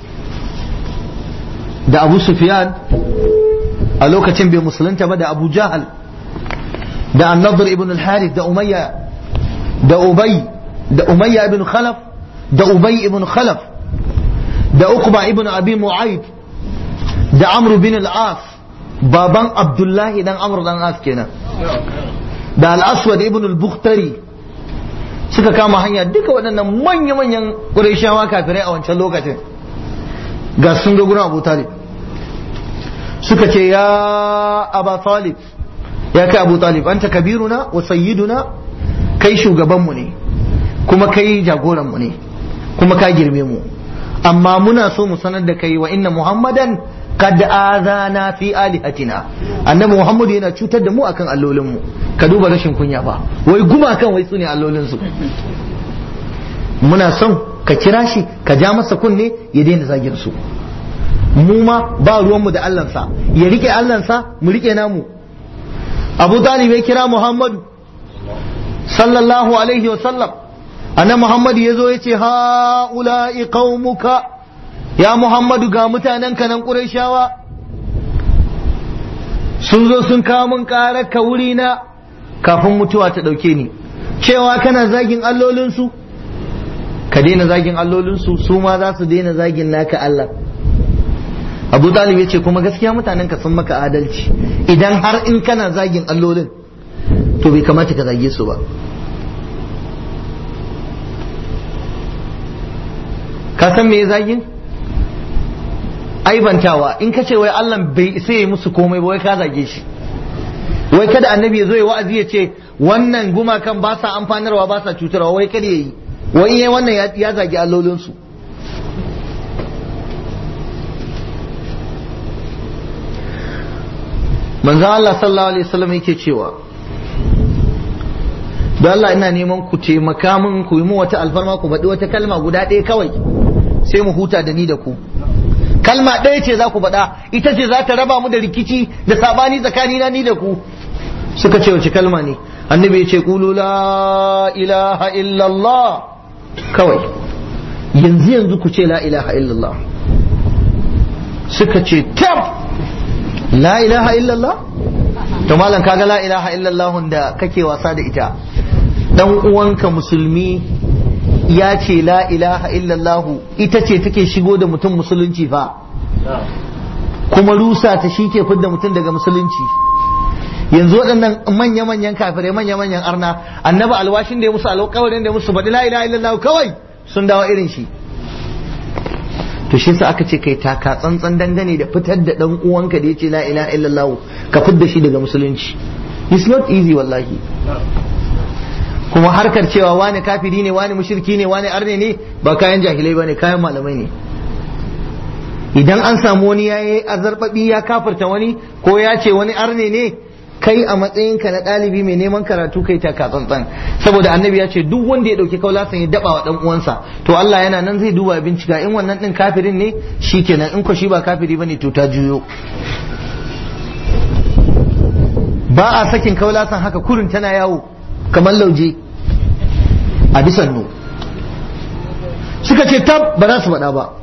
da Abu Sufyan a lokacin bai musulunta ba da Abu Jahal da An-Nadr ibn al-Harith da Umayya da Ubay da Umayya ibn Khalaf da Ubay ibn Khalaf da Uqba ibn Abi Mu'ayd da Amr bin al-As baban Abdullahi dan Amr dan As kenan da Al-Aswad ibn al-Bukhtari suka kama hanya duka waɗannan manya-manyan ƙurayshawa kafirai a wancan lokacin ga sun ga gurin abu talib suka ce ya aba talib ya kai abu talib anta kabiruna wa sayyiduna kai shugabanmu ne kuma kai jagoranmu ne kuma ka girme mu amma muna so mu sanar da kai wa inna muhammadan kad azana fi alihatina annabi muhammadu yana cutar da mu akan allolinmu ka duba rashin kunya ba wai gumakan wai su ne allolinsu muna son ka kira shi ka ja masa kunne ya daina zagin su mu ma ba ruwanmu da allansa ya rike allansa mu rike namu abu talib ya kira muhammadu sallallahu alaihi wa sallam annabi muhammadu ya zo ya ce ha'ula'i qaumuka ya muhammadu ga mutanen ka nan qurayshawa sun zo sun kawo min ƙarar ka wuri na kafin mutuwa ta ɗauke ni cewa kana zagin allolinsu ka daina zagin allolinsu su ma za su daina zagin naka Allah abu talib ya ce kuma gaskiya mutanen ka sun maka adalci idan har in kana zagin allolin to bai kamata ka zage su ba ka san me zagin aibantawa in ka ce wai Allah bai sai ya musu komai ba wai ka zage shi wai kada annabi ya zo ya wa'azi ya ce wannan gumakan ba sa amfanarwa ba sa cutarwa wai kada ya yi wai yayi wannan ya zagi allolinsu manzo Allah sallallahu alaihi wasallam yake cewa don Allah ina neman ku taimaka min ku yi mu wata alfarma ku faɗi wata kalma guda ɗaya kawai sai mu huta da ni da ku kalma ɗaya ce za ku faɗa ita ce za ta raba mu da rikici da sabani tsakanina ni da ku suka ce wace kalma ne annabi ya ce qulu la ilaha illallah kawai yanzu yanzu ku ce la ilaha illallah suka ce tab la ilaha illallah to malam kaga la ilaha illallah da kake wasa da ita dan uwanka musulmi ya ce la ilaha illallah ita ce take shigo da mutum musulunci fa kuma rusa ta shi ke fidda mutum daga musulunci yanzu waɗannan manya-manyan kafirai manya-manyan arna annaba alwashin da ya musu alƙawarin da ya musu faɗi la ilaha illallah kawai sun dawo irin shi to shi sa aka ce kai taka tsantsan dangane da fitar da dan uwanka da yace la ilaha illallah ka fidda shi daga musulunci it's not easy wallahi kuma harkar cewa wani kafiri ne wani mushriki ne wani arne ne ba kayan jahilai bane kayan malamai ne idan an samu wani yayi azarbabi ya kafirta wani ko ya ce wani arne ne kai a matsayinka na ɗalibi mai neman karatu kai taka tsantsan saboda annabi ya ce duk wanda ya ɗauki kaulasan ya daba wa ɗan uwansa to Allah yana nan zai duba bincika in wannan ɗin kafirin ne shikenan in ko shi ba kafiri bane to ta juyo ba a sakin kaulasan haka kurin tana yawo kamar lauje a bisan nu suka ce tab ba za su faɗa ba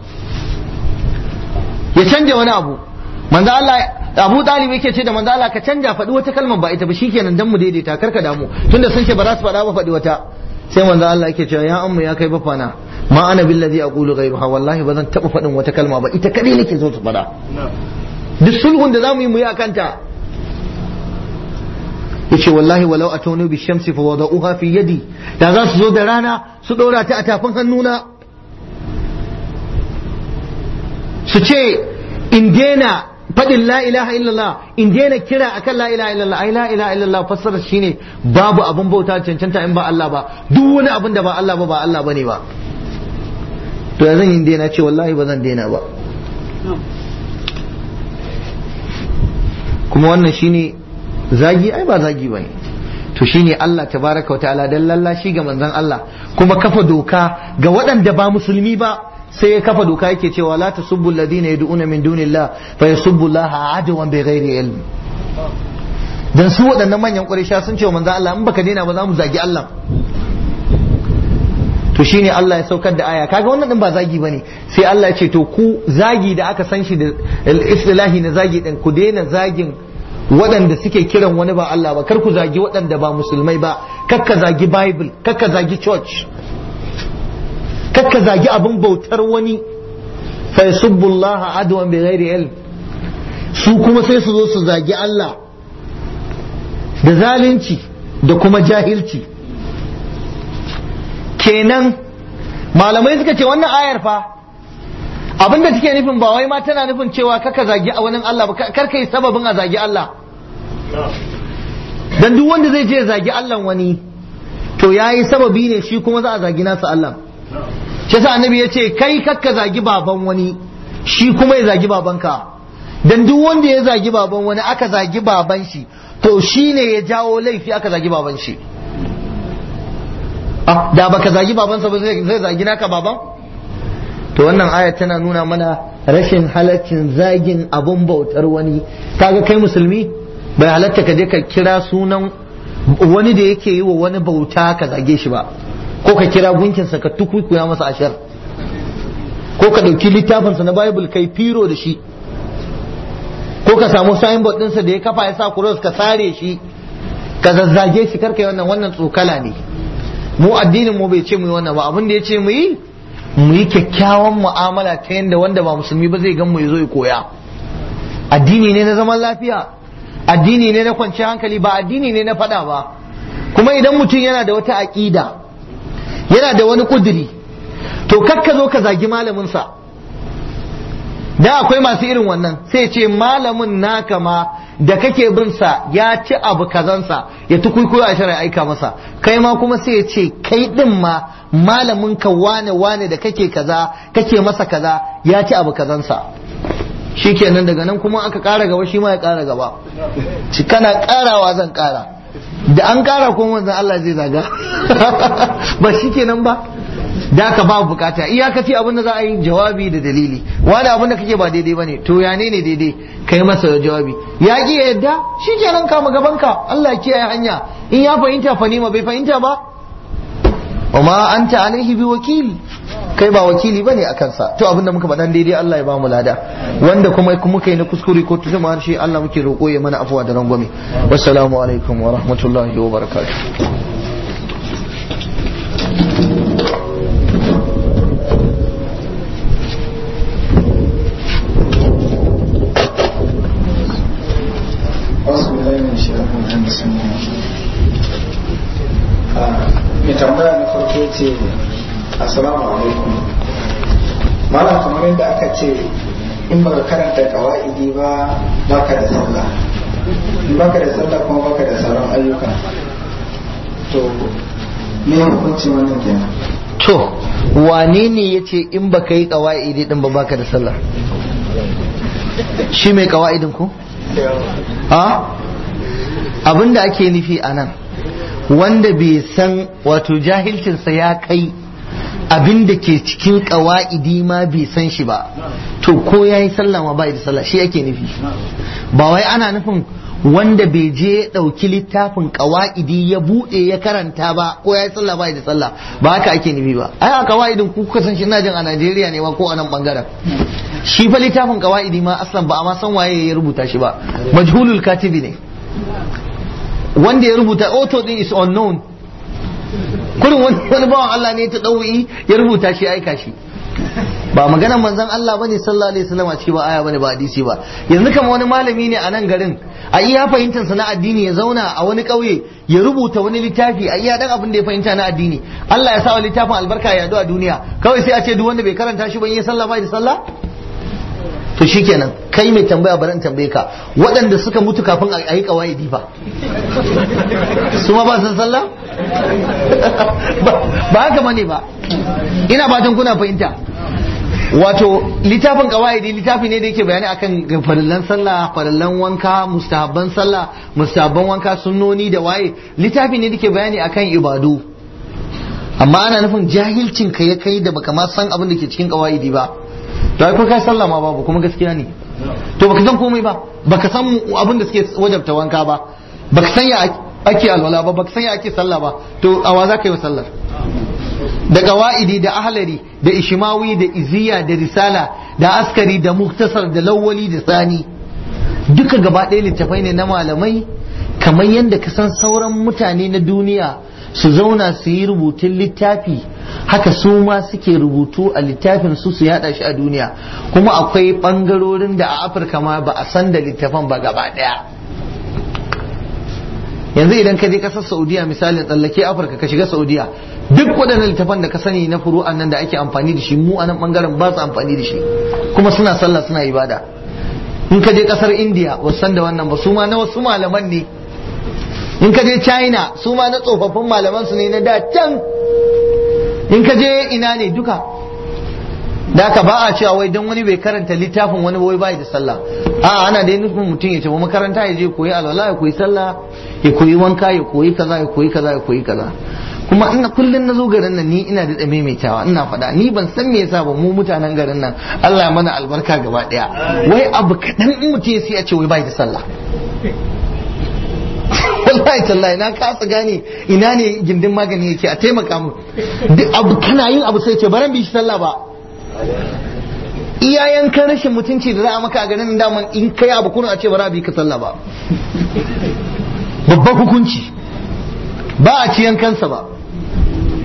ya canja wani abu manzo Allah Abu Talib yake ce da manzo Allah ka canja faɗi wata kalmar ba ita ba shikenan dan mu daidaita karka damu tunda sun ce ba za su faɗa ba faɗi wata sai manzo Allah yake cewa ya amma ya kai bafana ma ana billazi aqulu ghayruha wallahi ba zan taɓa faɗin wata kalma ba ita kadai nake so su faɗa duk sulhun da zamu yi mu yi akan ta yace wallahi walau atawnu bi shamsi fa wada'uha fi yadi da za su zo da rana su ɗora ta a tafin hannuna su ce in daina faɗin la ilaha illallah in daina kira akan la ilaha illallah ai la ilaha illallah fassarar shine babu abin bauta cancanta in ba Allah ba duk wani abin da ba Allah ba ba Allah bane ba to ya zan yi daina ce wallahi ba zan daina ba kuma wannan shine zagi ai ba zagi bane to shine Allah tabaraka wa ta'ala dan lallashi ga manzon Allah kuma kafa doka ga waɗanda ba musulmi ba sai ya kafa doka yake cewa la tasubbu alladhina yad'una min dunillah fa yasubbu Allah adwan bighairi ilm dan su waɗannan manyan ƙuraysha sun ce wa manzon Allah in baka daina ba za mu zagi Allah to shine Allah ya saukar da aya kaga wannan din ba zagi bane sai Allah ya ce to ku zagi da aka san shi da istilahi na zagi din ku daina zagin waɗanda suke kiran wani ba Allah ba kar ku zagi waɗanda ba musulmai ba kar ka zagi bible kar ka zagi church kar ka zagi abin bautar wani fa yasubbullaha adwan bighairi ilm su kuma sai su zo su zagi Allah da zalunci da kuma jahilci kenan malamai suka ce wannan ayar fa abinda take nufin ba wai ma tana nufin cewa kaka zagi a wani Allah ba kar kai sababin a zagi Allah dan duk wanda zai je zagi Allah wani to yayi sababi ne shi kuma za a zagi nasa Allah shi yasa annabi ya ce kai kakka zagi baban wani shi kuma ya zagi babanka dan duk wanda ya zagi baban wani aka zagi baban shi to shi ne ya jawo laifi aka zagi baban shi da baka zagi babansa ba zai zagi naka baban to wannan aya tana nuna mana rashin halaccin zagin abun bautar wani kaga kai musulmi bai halatta ka je ka kira sunan wani da yake yi wa wani bauta ka zage shi ba ko ka kira gunkinsa ka tukuikuya masa ashar ko ka ɗauki littafinsa na bible kai firo da shi ko ka samu signboard ɗinsa da ya kafa ya sa cross ka sare shi ka zazzage shi karka yi wannan wannan tsokala ne mu addinin mu bai ce mu yi wannan ba abin da ya ce mu yi mu yi kyakkyawan mu'amala ta yadda wanda ba musulmi ba zai gan mu ya zo ya koya addini ne na zaman lafiya addini ne na kwanciyar hankali ba addini ne na fada ba kuma idan mutum yana da wata aƙida yana da wani ƙuduri to kakka zo ka zagi malaminsa da akwai masu irin wannan sai ce malamin naka ma da kake bin sa ya ci abu kazansa ya tukuikuyo a shari'a aika masa kai ma kuma sai ya ce kai din ma malamin ka wane wane da kake kaza kake masa kaza ya ci abu kazansa shikenan daga nan kuma aka kara gaba shi ma ya kara gaba ci kana karawa zan kara da an kara kuma manzon Allah zai zaga ba shikenan ba da ka ba bukata iyakaci abin da za a yi jawabi da dalili wani abin da kake ba daidai bane to ya ne ne daidai kai masa jawabi ya ki ya yadda shikenan kama gaban ka Allah ya kiyaye hanya in ya fahimta fa ma bai fahimta ba wa ma anta alaihi bi wakil kai ba wakili bane a kansa to abin da muka faɗan daidai Allah ya ba mu lada wanda kuma muka yi na kuskure ko tuzuma harshe Allah muke roƙo ya mana afuwa da rangwame wassalamu alaikum wa rahmatullahi wa barakatuh mai tambaya na farko ce assalamu alaikum malam kamar yadda aka ce in baka karanta kawa'idi ba baka da sallah in baka da sallah kuma baka da sauran ayyuka to me hukuncin wannan kenan to wane ne ya ce in baka yi kawa'idi din ba baka da sallah shi mai kawa'idin ku a abinda ake nufi a nan wanda bai san wato jahilcinsa ya kai abin da ke cikin kawa'idi ma bai san shi ba to ko ya yi sallah ma bai da sallah shi ake nufi ba wai ana nufin wanda bai je ya ɗauki littafin kawa'idi ya buɗe ya karanta ba ko ya yi sallah bai da sallah ba haka ake nufi ba ai a kawa'idin ku kuka san shi ina jin a Najeriya ne ma ko a nan bangaren shi fa littafin kawa'idi ma aslan ba a ma san waye ya rubuta shi ba majhulul katibi ne wanda ya rubuta auto din is unknown kurin wani bawan Allah ne ta ɗau'i ya rubuta shi aika shi ba maganar manzon Allah bane sallallahu alaihi wasallam a ciki ba aya bane ba hadisi ba yanzu kamar wani malami ne a nan garin a iya fahimtar sa na addini ya zauna a wani ƙauye ya rubuta wani littafi a iya dan abin da ya fahimta na addini Allah ya sa wa littafin albarka ya a duniya kawai sai a ce duk wanda bai karanta shi ba yi sallah bai da sallah to shikenan kai mai tambaya bari in tambaye ka waɗanda suka mutu kafin a yi kawaidi fa su ma ba san sallah ba haka bane ba ina fatan kuna fahimta wato littafin kawaidi littafi ne da yake bayani akan farillan sallah farillan wanka mustahabban sallah mustahabban wanka sunnoni da waye littafi ne da ke bayani akan ibadu amma ana nufin jahilcin ka ya kai da baka ma san abin da ke cikin kawaidi ba to ai ko kai sallah ma babu kuma gaskiya ne to baka san komai ba baka san abin da suke wajabta wanka ba baka san ya ake alwala ba baka san ya ake sallah ba to awa za ka yi sallar da qawaidi da ahlari da ishmawi da iziya da risala da askari da muktasar da lawwali da sani duka gaba ɗaya littafai ne na malamai kamar yadda ka san sauran mutane na duniya su zauna su yi rubutun littafi haka su ma suke rubutu a littafin su su yada shi a duniya kuma akwai bangarorin da a afirka ma ba a san da littafan ba gaba daya yanzu idan ka je kasar saudiya misalin tsallake afirka ka shiga saudiya duk waɗannan littafan da ka sani na furu'an nan da ake amfani da shi mu a nan bangaren ba su amfani da shi kuma suna sallah suna ibada in ka je kasar india ba san da wannan ba su ma na wasu malaman ne in ka je china su ma na tsofaffin malaman su ne na da can in ka je ina ne duka da aka ba a cewa wai don wani bai karanta littafin wani wai bai da sallah a ana da nufin mutum ya tafi makaranta ya je koyi alwala ya koyi sallah ya koyi wanka ya koyi kaza ya koyi kaza ya koyi kaza kuma ina kullun na zo garin nan ni ina da maimaitawa ina faɗa ni ban san me yasa ba mu mutanen garin nan Allah ya mana albarka gaba daya wai abu kaɗan in mutum ya sai a ce wai bai da sallah wallahi tallahi na kasa gane ina ne gindin magani yake a taimaka mu duk abu kana yin abu sai ce baran bi shi sallah ba iyayen kan rashin mutunci da za a maka a ganin daman in kai abu kuna a ce bara bi ka sallah ba babban hukunci ba a ci yankansa ba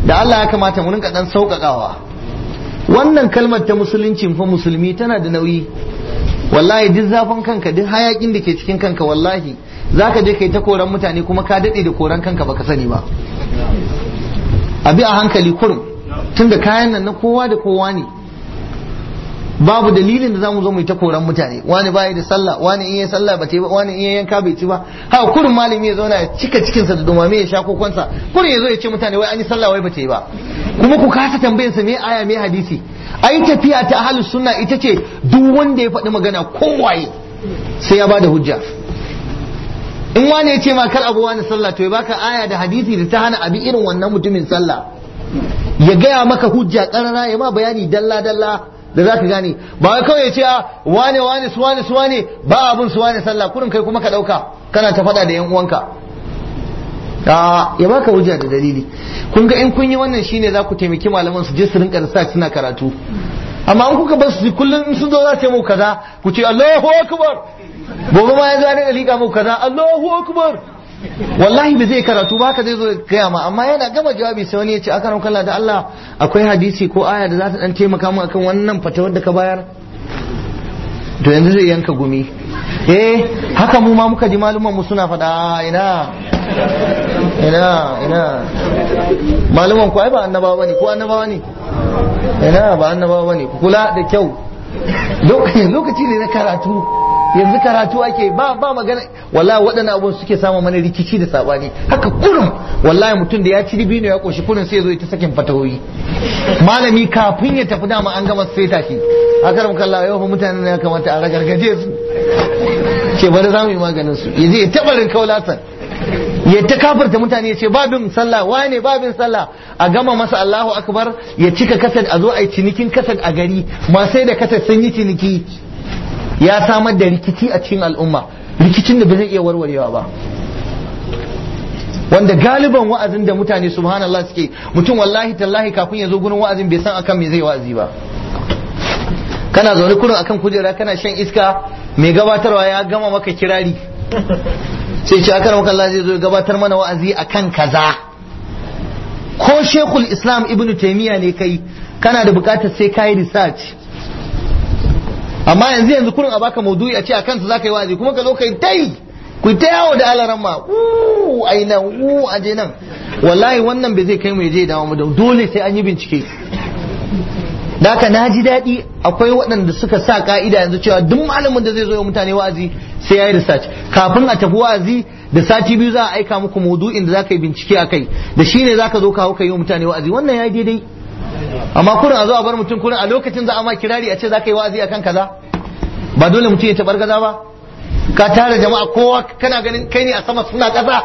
da Allah ya kamata mu rinka dan sauƙaƙawa wannan kalmar ta musulunci fa musulmi tana da nauyi wallahi duk zafin kanka duk hayakin da ke cikin kanka wallahi zaka je kai ta koran mutane kuma ka dade da koran kanka baka sani ba abi a hankali kurum tunda kayan nan na kowa da kowa ne babu dalilin da zamu zo mu yi ta koran mutane wani bai da sallah wani in yayi sallah ba ba wani in yayi yanka bai ci ba ha kurin malami ya zauna ya cika cikin sa da dumame ya sha kokonsa kurin ya zo ya ce mutane wai an yi sallah wai ba ta yi ba kuma ku kasa tambayar sa me aya me hadisi ai tafiya ta ahlus sunna ita ce duk wanda ya faɗi magana kowaye sai ya bada hujja in wani ya ce ma kar abu wani sallah to ya baka aya da hadisi da ta hana abi irin wannan mutumin sallah ya gaya maka hujja karara ya ma bayani dalla dalla da za ka gane ba wai kawai ya ce a wane wane su wane su wane ba abun su wane sallah kurin kai kuma ka dauka kana ta faɗa da yan uwanka a ya baka hujja da dalili kun ga in kun yi wannan shine za ku taimaki malaman su je su rinka research suna karatu amma in kuka bar su kullum in sun zo za su yi muku kaza ku ce Allahu akbar gobe ma ya zo da liƙa muku kaza Allahu akbar wallahi ba zai karatu ba ka zai zo gaya ma amma yana gama jawabi sai wani ya ce aka ran kalla da Allah akwai hadisi ko aya da za ta dan taimaka mu akan wannan fatawar da ka bayar to yanzu zai yanka gumi eh haka mu ma muka ji maluman mu suna faɗa ina ina ina maluman ku ai ba annabawa bane ko annabawa ne ina ba annabawa bane ku kula da kyau lokaci ne na karatu yanzu karatu ake ba ba magana wallahi waɗannan abun suke samu mana rikici da sabani haka kurum wallahi mutum da ya ci dibino ya koshi kurin sai ya zo ya ta sakin fatawoyi malami kafin ya tafi dama an gama sai tashi haka ram kallah yau mutanen ya kamata a ragargaje su ce bari za mu yi maganin su yaje ya tabarin kaulatan ya ta kafirta mutane ya ce babin sallah wane babin sallah a gama masa Allahu akbar ya cika kasad a zo a yi cinikin kasad a gari ma sai da kasad sun yi ciniki ya samar da rikici a cikin al'umma rikicin da ba zai iya warwarewa ba wanda galiban wa'azin da mutane subhanallah suke mutum wallahi tallahi kafin ya zo gurin wa'azin bai san akan me zai wa'azi ba kana zaune kurin akan kujera kana shan iska mai gabatarwa ya gama maka kirari sai ce akan maka Allah zai zo gabatar mana wa'azi akan kaza ko shekul islam ibnu taimiyya ne kai kana da bukatar sai kayi research amma yanzu yanzu kurin a baka maudu'i a ce a kansa zaka yi wa'azi kuma ka zo kai tai ku ta yawo da alaran ma uu ai nan uu aje nan wallahi wannan bai zai kai mu je dawo mu da dole sai an yi bincike Daka na ji daɗi akwai waɗanda suka sa ka'ida yanzu cewa duk malamin da zai zo ya mutane wa'azi sai ya yi research kafin a tafi wa'azi da sati biyu za a aika muku maudu'in da za ka yi bincike a kai da shi ne za ka zo kawo ka yi wa mutane wa'azi wannan ya yi daidai amma kurin a zo a bar mutum kurin a lokacin za a ma kirari a ce za ka yi wa'azi akan kaza ba dole mutum ya tabar gaza ba ka tara jama'a kowa kana ganin kai ne a sama suna ƙasa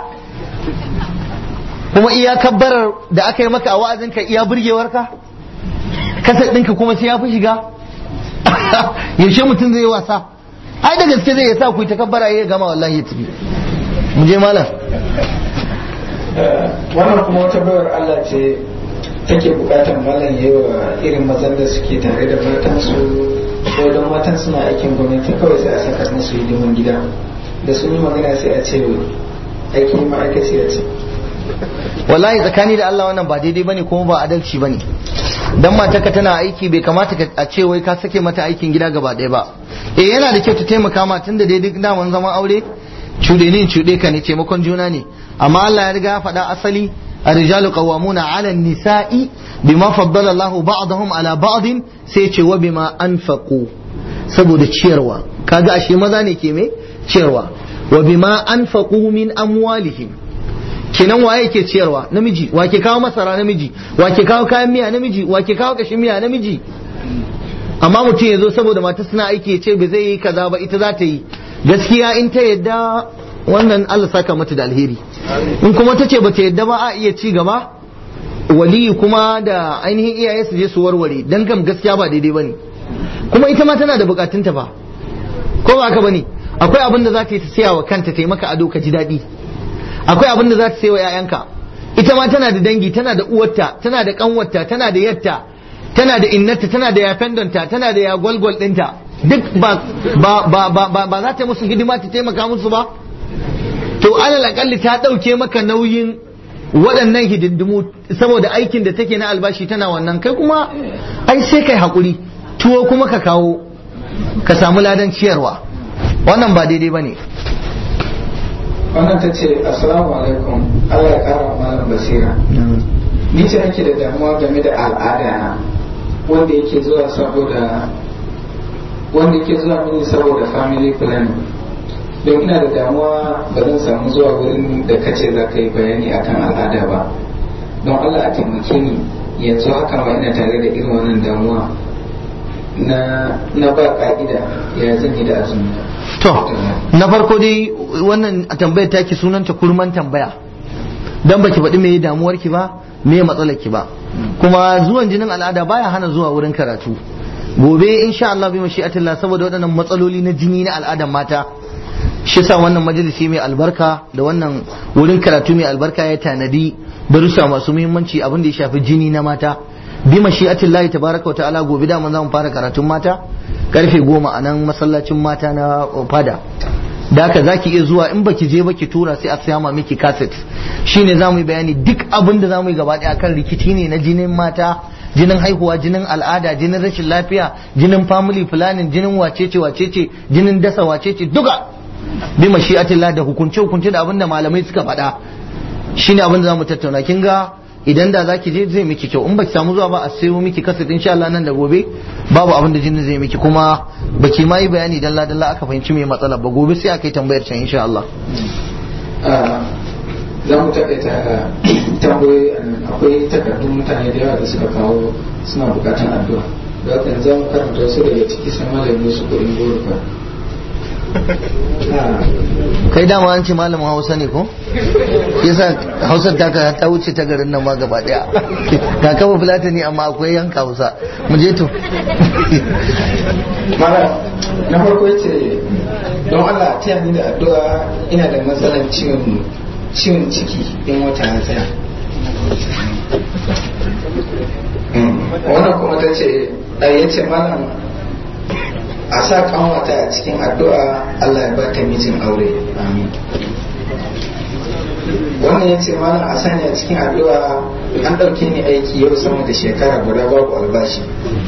kuma iya kabbarar da aka yi maka a wa'azin ka iya burgewar ka kasar ɗinka kuma sai ya fi shiga yaushe mutum zai yi wasa ai da gaske zai sa ku yi takabbara ya gama wallahi ya tafi mu je malam wannan kuma wata bayar Allah ce take bukatar malam yayi wa irin mazan da suke tare da matansu ko don matan suna aikin gwamnati kawai sai a saka musu hidiman gida da sun yi magana sai a ce aikin ma'aikaciya ce wallahi tsakani da Allah wannan ba daidai bane kuma ba adalci bane dan matarka tana aiki bai kamata a ce wai ka sake mata aikin gida gaba ɗaya ba eh yana da kyau ta taimaka ma tunda dai duk daman zaman aure cuɗe ne cuɗe ka ne taimakon juna ne amma Allah ya riga ya faɗa asali الرجال قوامون على النساء بما فضل الله بعضهم على بعض سيتي وبما أنفقوا saboda ciyarwa kaga ashe maza ne ke me ciyarwa wa bima anfaqu min amwalihim kenan waye ke ciyarwa namiji wa ke kawo masara namiji wa ke kawo kayan miya namiji wa ke kawo kashin miya namiji amma mutum ya zo saboda mata suna aiki ya ce ba zai yi kaza ba ita za ta yi gaskiya in ta yadda wannan Allah saka mata da alheri in kuma ta ce bata yadda ba a iya ci gaba waliyi kuma da ainihin iyaye su je su warware dan kam gaskiya ba daidai bane kuma ita ma tana da bukatunta ba ko ba haka bane akwai abin da za ta yi ta siya wa kanta ta yi maka ado ka ji daɗi akwai abin da za ta siya wa 'ya'yanka ita ma tana da dangi tana da uwarta tana da kanwarta tana da yatta tana da innata tana da yafendonta tana da yagwalgwal ɗinta duk ba ba ba ba ba za ta musu hidima ta taimaka musu ba to alal akalli ta ɗauke maka nauyin waɗannan hidindimu saboda aikin da take na albashi tana wannan kai kuma ai sai kai haƙuri tuwo kuma ka kawo ka samu ladan ciyarwa wannan ba daidai ba ne wannan ta ce assalamu alaikum Allah ya kara malam basira ni ce nake da damuwa game da al'ada na wanda yake zuwa saboda wanda yake zuwa mini saboda family planning don ina da damuwa ba zan samu zuwa wurin da kace za ka yi bayani akan al'ada ba don Allah a taimake ni yanzu haka ma ina tare da irin wannan damuwa na na ba ka'ida ya zan yi da azumi to na farko dai wannan tambayar taki sunanta kurman tambaya dan baki faɗi me damuwar ki ba me matsalar ki ba kuma zuwan jinin al'ada baya hana zuwa wurin karatu gobe insha Allah bi mashi'atillah saboda waɗannan matsaloli na jini na al'adan mata shi sa wannan majalisi mai albarka da wannan wurin karatu mai albarka ya tanadi darussa masu muhimmanci abin da ya shafi jini na mata bi mashi'atillahi tabaraka wa ta'ala gobe da mun zamu fara karatun mata karfe goma a nan masallacin mata na fada da haka za ki iya zuwa in baki je baki tura sai a siya ma miki kaset shine za mu yi bayani duk abin da za mu yi gaba ɗaya kan rikici ne na jinin mata jinin haihuwa jinin al'ada jinin rashin lafiya jinin family planning jinin wacece wacece jinin dasa wacece duka bi mashi'atillah da hukunce hukunce da abin da malamai suka faɗa shine abin da za mu tattauna kin ga idan da zaki je zai miki kyau in baki samu zuwa ba a sayo miki kaset insha Allah nan da gobe babu abin da jinin zai miki kuma baki ma yi bayani dalla dalla aka fahimci me matsala ba gobe sai aka yi tambayar can insha Allah za mu taƙaita tambayoyi akwai takardun mutane da yawa da suka kawo suna buƙatar addu'a da haka yanzu mu karanta wasu daga ciki sai malamin su kuɗin goro kai dama an ce malamin hausa ne ko yasa hausar ta ka ta wuce ta garin nan ma gaba daya ga kafa fulata ne amma akwai yanka hausa mu je to mara na farko yace don Allah ta ni da addu'a ina da matsalar ciwon ciwon ciki in wata ya tsaya wannan kuma ta ce ya ce malam a sa kanwata a cikin addu'a Allah ya bata mijin aure amin wannan ya ce malam a sani a cikin addu'a an ɗauke ni aiki yau sama da shekara guda babu albashi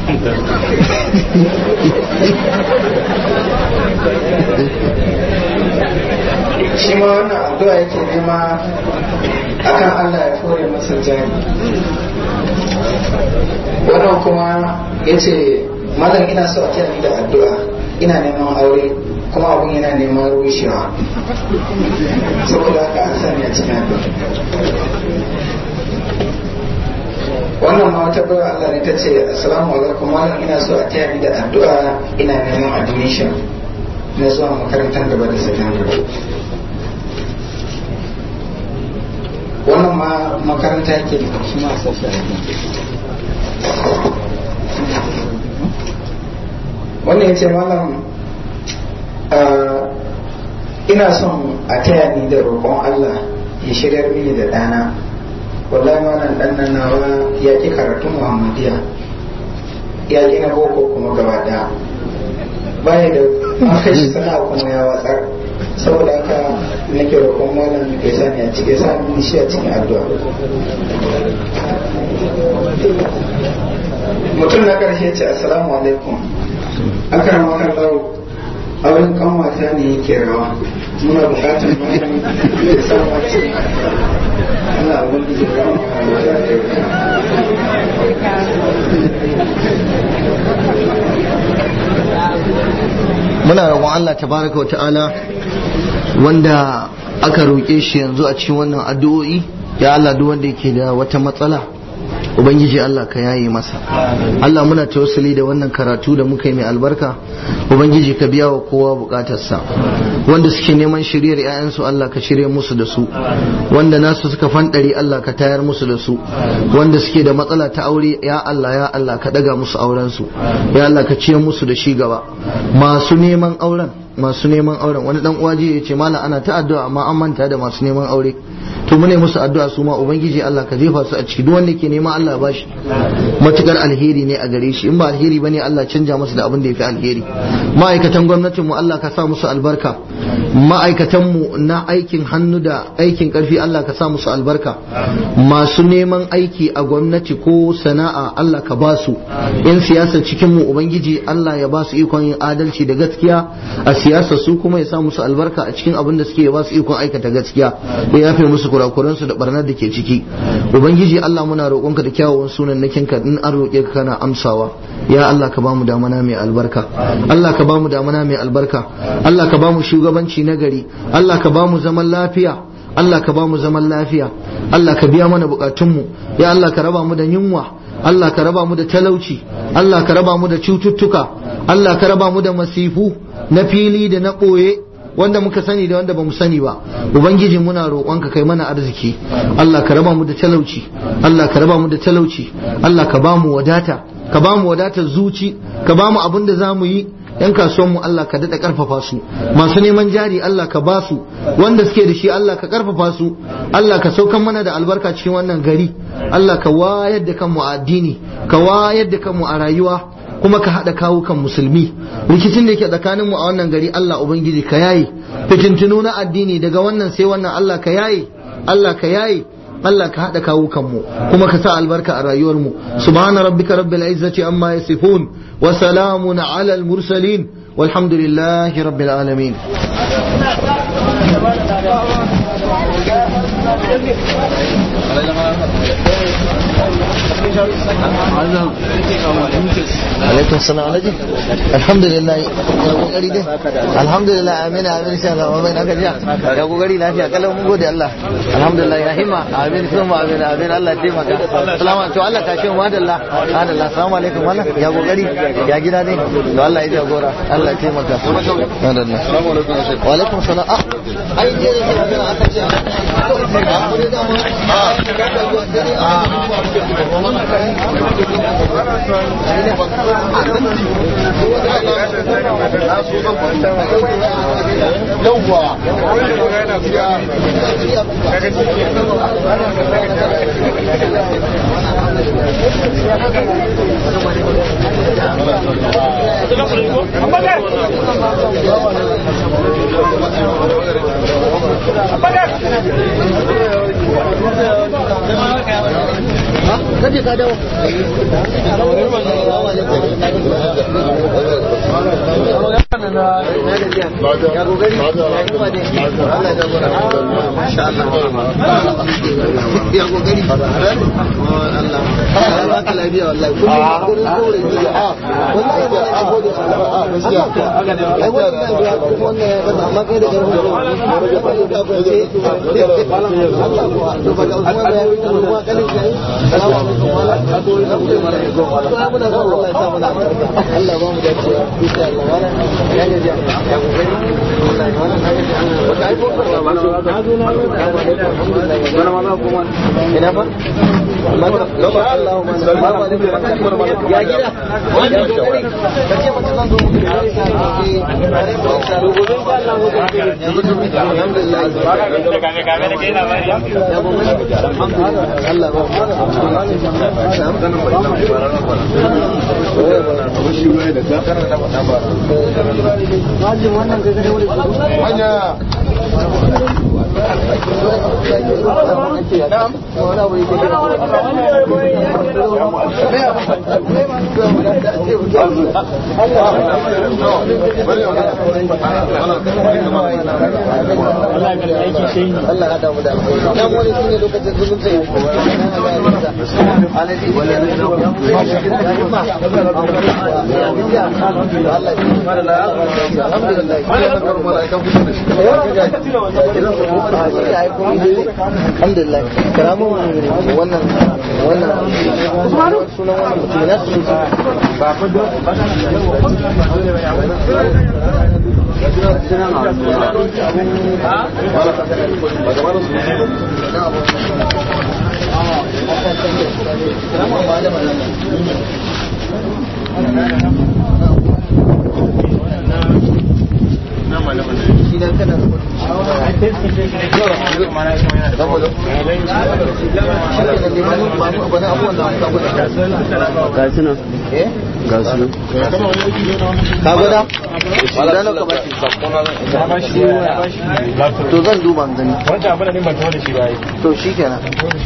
shi ma wannan addu'a yake nema akan Allah ya fore masa jari wannan kuma ya ce malam ina so a kiran da addu'a ina neman aure kuma abun yana neman rushewa saboda haka an sani a cikin addu'a wannan ma wata bayar Allah ne ta ce assalamu alaikum malam ina so a taya ni da addu'a ina neman admission na zuwa makarantar gaba da sakandare wannan ma makaranta yake da shi ma sassa wannan ya ce malam ina son a taya ni da roƙon Allah ya shigar mini da ɗana wallahi wannan ɗan nan nawa ya ƙi karatun muhammadiya ya ƙi na boko kuma gaba ɗaya baya da aka shi sana kuma ya watsar saboda haka nake roƙon malam ya sani a cikin sani shi a cikin addu'a mutum na ƙarshe ce assalamu alaikum akan makan lau auren kanwata ne yake rawa muna bukatar malam ya sa wace ana wani da rawa muna roƙon Allah tabaraka wa ta'ala wanda aka roƙe shi yanzu a cikin wannan addu'o'i ya Allah duk wanda yake da wata matsala ubangiji Allah ka yaye masa Allah muna tawassuli da wannan karatu da muka yi mai albarka ubangiji ka biya wa kowa bukatarsa wanda suke neman shiryar 'ya'yansu Allah ka shirya musu da su wanda nasu suka fandari Allah ka tayar musu da su wanda suke da matsala ta aure ya Allah ya Allah ka daga musu auren su ya Allah ka ciyar musu da shi gaba masu neman auren masu neman auren wani dan uwaji ya ce malam ana ta addu'a amma an manta da masu neman aure to mune musu addu'a su ma ubangiji Allah ka jefa su a ciki duk wanda ke neman Allah ya bashi matukar alheri ne a gare shi in ba alheri bane Allah canja masa da abin da yafi alheri ma'aikatan gwamnatin mu Allah ka sa musu albarka ma'aikatanmu na aikin hannu da aikin karfi Allah ka sa musu albarka masu neman aiki a gwamnati ko sana'a Allah ka ba su yan siyasar cikin mu ubangiji Allah ya ba su ikon yin adalci da gaskiya a siyasar su kuma ya sa musu albarka a cikin abin da suke ya ba su ikon aikata gaskiya ya yafe musu kurakuransu da barnar da ke ciki ubangiji Allah muna roƙonka da kyawawan sunan nakinka in an roƙe ka kana amsawa ya Allah ka bamu damana mai albarka Allah ka bamu damana mai albarka Allah ka bamu shugabanci na gari Allah ka bamu zaman lafiya Allah ka bamu zaman lafiya Allah ka biya mana bukatunmu ya Allah ka raba mu da yunwa Allah ka raba mu da talauci Allah ka raba mu da cututtuka Allah ka raba mu da masifu na fili da na ɓoye wanda muka sani da wanda bamu sani ba ubangiji muna roƙonka kai mana arziki Allah ka raba mu da talauci Allah ka raba mu da talauci Allah ka ba mu wadata ka ba mu wadatar zuci ka ba mu abin da za mu yi yan kasuwan mu Allah ka daɗa ƙarfafa su masu neman jari Allah ka ba su wanda suke da shi Allah ka ƙarfafa su Allah ka saukan mana da albarka cikin wannan gari Allah ka wayar da kanmu a addini ka wayar da kanmu a rayuwa kuma ka haɗa kawukan musulmi rikicin da ke tsakaninmu a wannan gari Allah Ubangiji ka yaye fitintunu na addini daga wannan sai wannan Allah ka yaye Allah ka yaye Allah ka haɗa kawukanmu kuma ka sa albarka a rayuwarmu subhana rabbika rabbil izzati amma yasifun wa salamun ala al mursalin walhamdulillahi rabbil alamin alaikum salam alhaji alhamdulillah ya kokari dai alhamdulillah amin amin insha Allah wa bainaka jiya ya kokari lafiya kalau mun gode Allah alhamdulillah ya himma amin kuma amin amin Allah ya taimaka salamu to Allah ka shi madalla madalla assalamu alaikum wala ya kokari ya gida ne to Allah ya jagora Allah ya taimaka madalla wa alaikum salam ah ai je da aka ce Kaje ka dawo. Ya kokari. Ya kokari. Allah. Allah ba ka lafiya wallahi. Kullum kullum kore ni. Ah. Wallahi ba ka gode Allah. Gaskiya. Ai wannan ya wannan ya bada amma kai da garba. Allah ko to ba da Usman ya yi kuma kalin kai. Assalamu alaikum. Allah ba mu dace insha Allah wala ya ne ya ya kokari wallahi wala wata ai ko ba ba so na zo na alhamdulillah wala ma kuma ina ba Lama Allah ma ya gida wanda kokari kace mutum zan zo muku da sai sai gobe insha Allah mu ga alhamdulillah ya bo Allah ba Allah ya damu da ya mu ne shine lokacin zumunci alhamdulillah karamu wannan wannan sunan wannan mutum na su ba ku da shi dan kana shi ke da limanin ba mu abin abubuwan da aka gwada ga su nan eh ga su ka gwada wala na ka bashi to zan duba in gani wancan abin da ne ban tawo da shi ba yi to shi kenan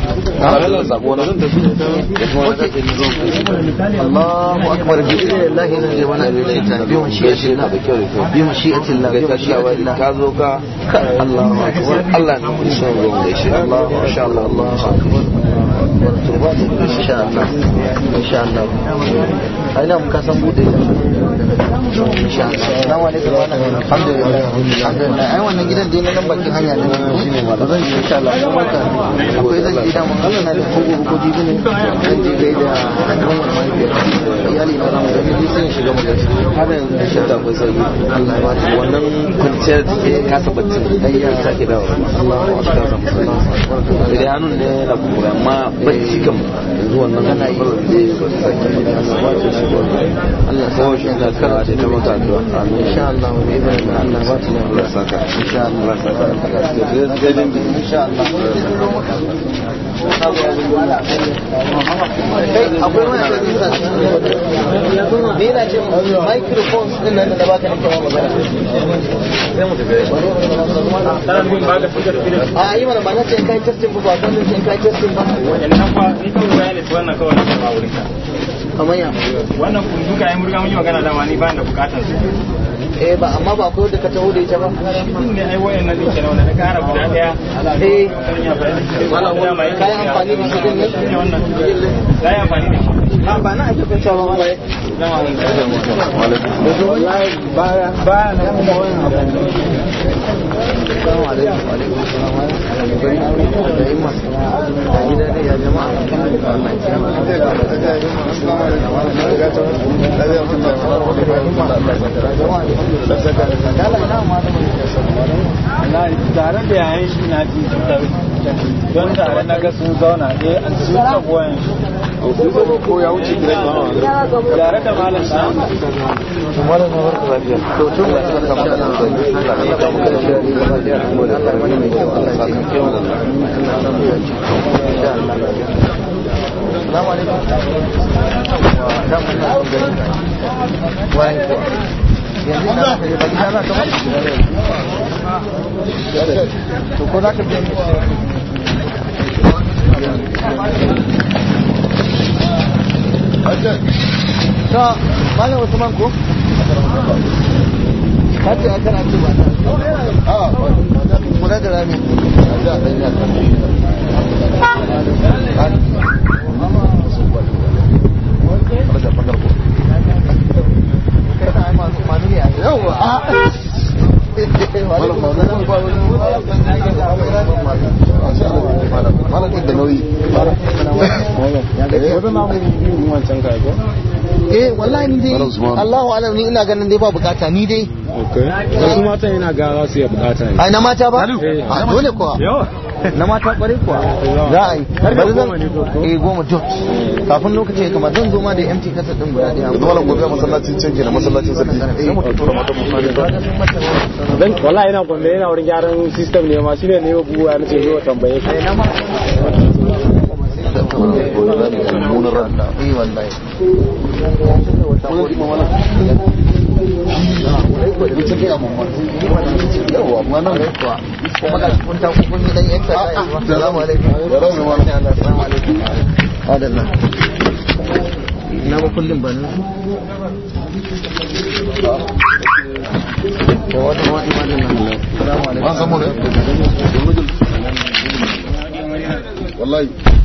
Allahu akbar bi idnillahi zan je wani abin da bi mashi'atillah bi mashi'atillah bi mashi'atillah ka zo ka Allahu akbar Allah ne mun son ruwan da shi Allah insha Allah Allahu akbar insha Allah insha Allah ai nan ka san bude insha Allah assalamu alaikum wa alhamdulillah alhamdulillah ai wannan gidan dai na nan bakin hanya ne ba zan je insha Allah kuma ka akwai zan je da mun Allah na da kogo ko jibi ne zan je gai da kan mahaifiyar iyali na zamu gani dai sai in shiga mu gaci har yanzu insha Allah akwai sauki Allah ya ba ta wannan kwanciyar da ke kasa baccin ayya ta ke dawo Allahu akbar da hannun ne na kuma amma bacci kam yanzu wannan kana yi Allah ko shi da kara da ta mata addu'a amin insha Allah wa bi idhnillah Allah ba ta Allah saka insha Allah insha Allah kai akwai wani da nisa ne yana ce microphones din nan da baka nake magana a yi mana ba na ce in kai testing ba ba kan ce in kai testing ba wannan fa ni kawai bayani su wannan kawai na ba wurin ka kamar ya wannan kun duka ai murga mun yi magana da ma ni ba da bukatar su eh ba amma ba ko da ka taho da ita ba din ne ai wayan nan dake wanda na kara guda daya eh kan ya bayani da mai kai amfani da shi din ne ne wannan kai amfani da shi a ba na ake kunta ba ba wallahi ba ba na kuma wani abu Assalamu alaikum wa alaikum assalam wa rahmatullahi da imma a gida ne ya jama'a tare da yayin shi na ji don tare na ga sun zauna eh an sun tafi wayan shi ko ya wuce gidan tare da malam sa malam na barka lafiya to tun da suka kama da nan zai Allah ya kama da shi da gaba da Allah ya Allah ya mai kyau Allah ya kama da Allah ya samu da shi insha Allah Assalamu alaikum wa da mun na gari wa yanzu na ka ba gida za ka ba to ko za ka biya ta malam Usman ko ka ce a kana ce ba ta kula da rami da nauyi eh wallahi ni dai Allahu alam ni ina ganin dai ba bukata ni dai wasu matan yana ga za su iya bukata ne ai na mata ba Eh. a dole kuwa na mata kwarai kuwa za a yi bari zan eh goma dot kafin lokaci ya kama zan zo ma da empty kasa din guda daya yanzu malam gobe a masallacin can kenan masallacin sarki sai mu tura mata mu fara da dan wallahi ina gombe yana wurin gyaran system ne ma shine ne buwa na ce zo tambaye shi na ma mummunar ran eh wallahi yawa amma nan kuwa kuma ga kun ta kun yi dan exercise assalamu alaikum assalamu alaikum adalla na ba kullum ba nan ko wata wani ma nan assalamu alaikum an samu ne wallahi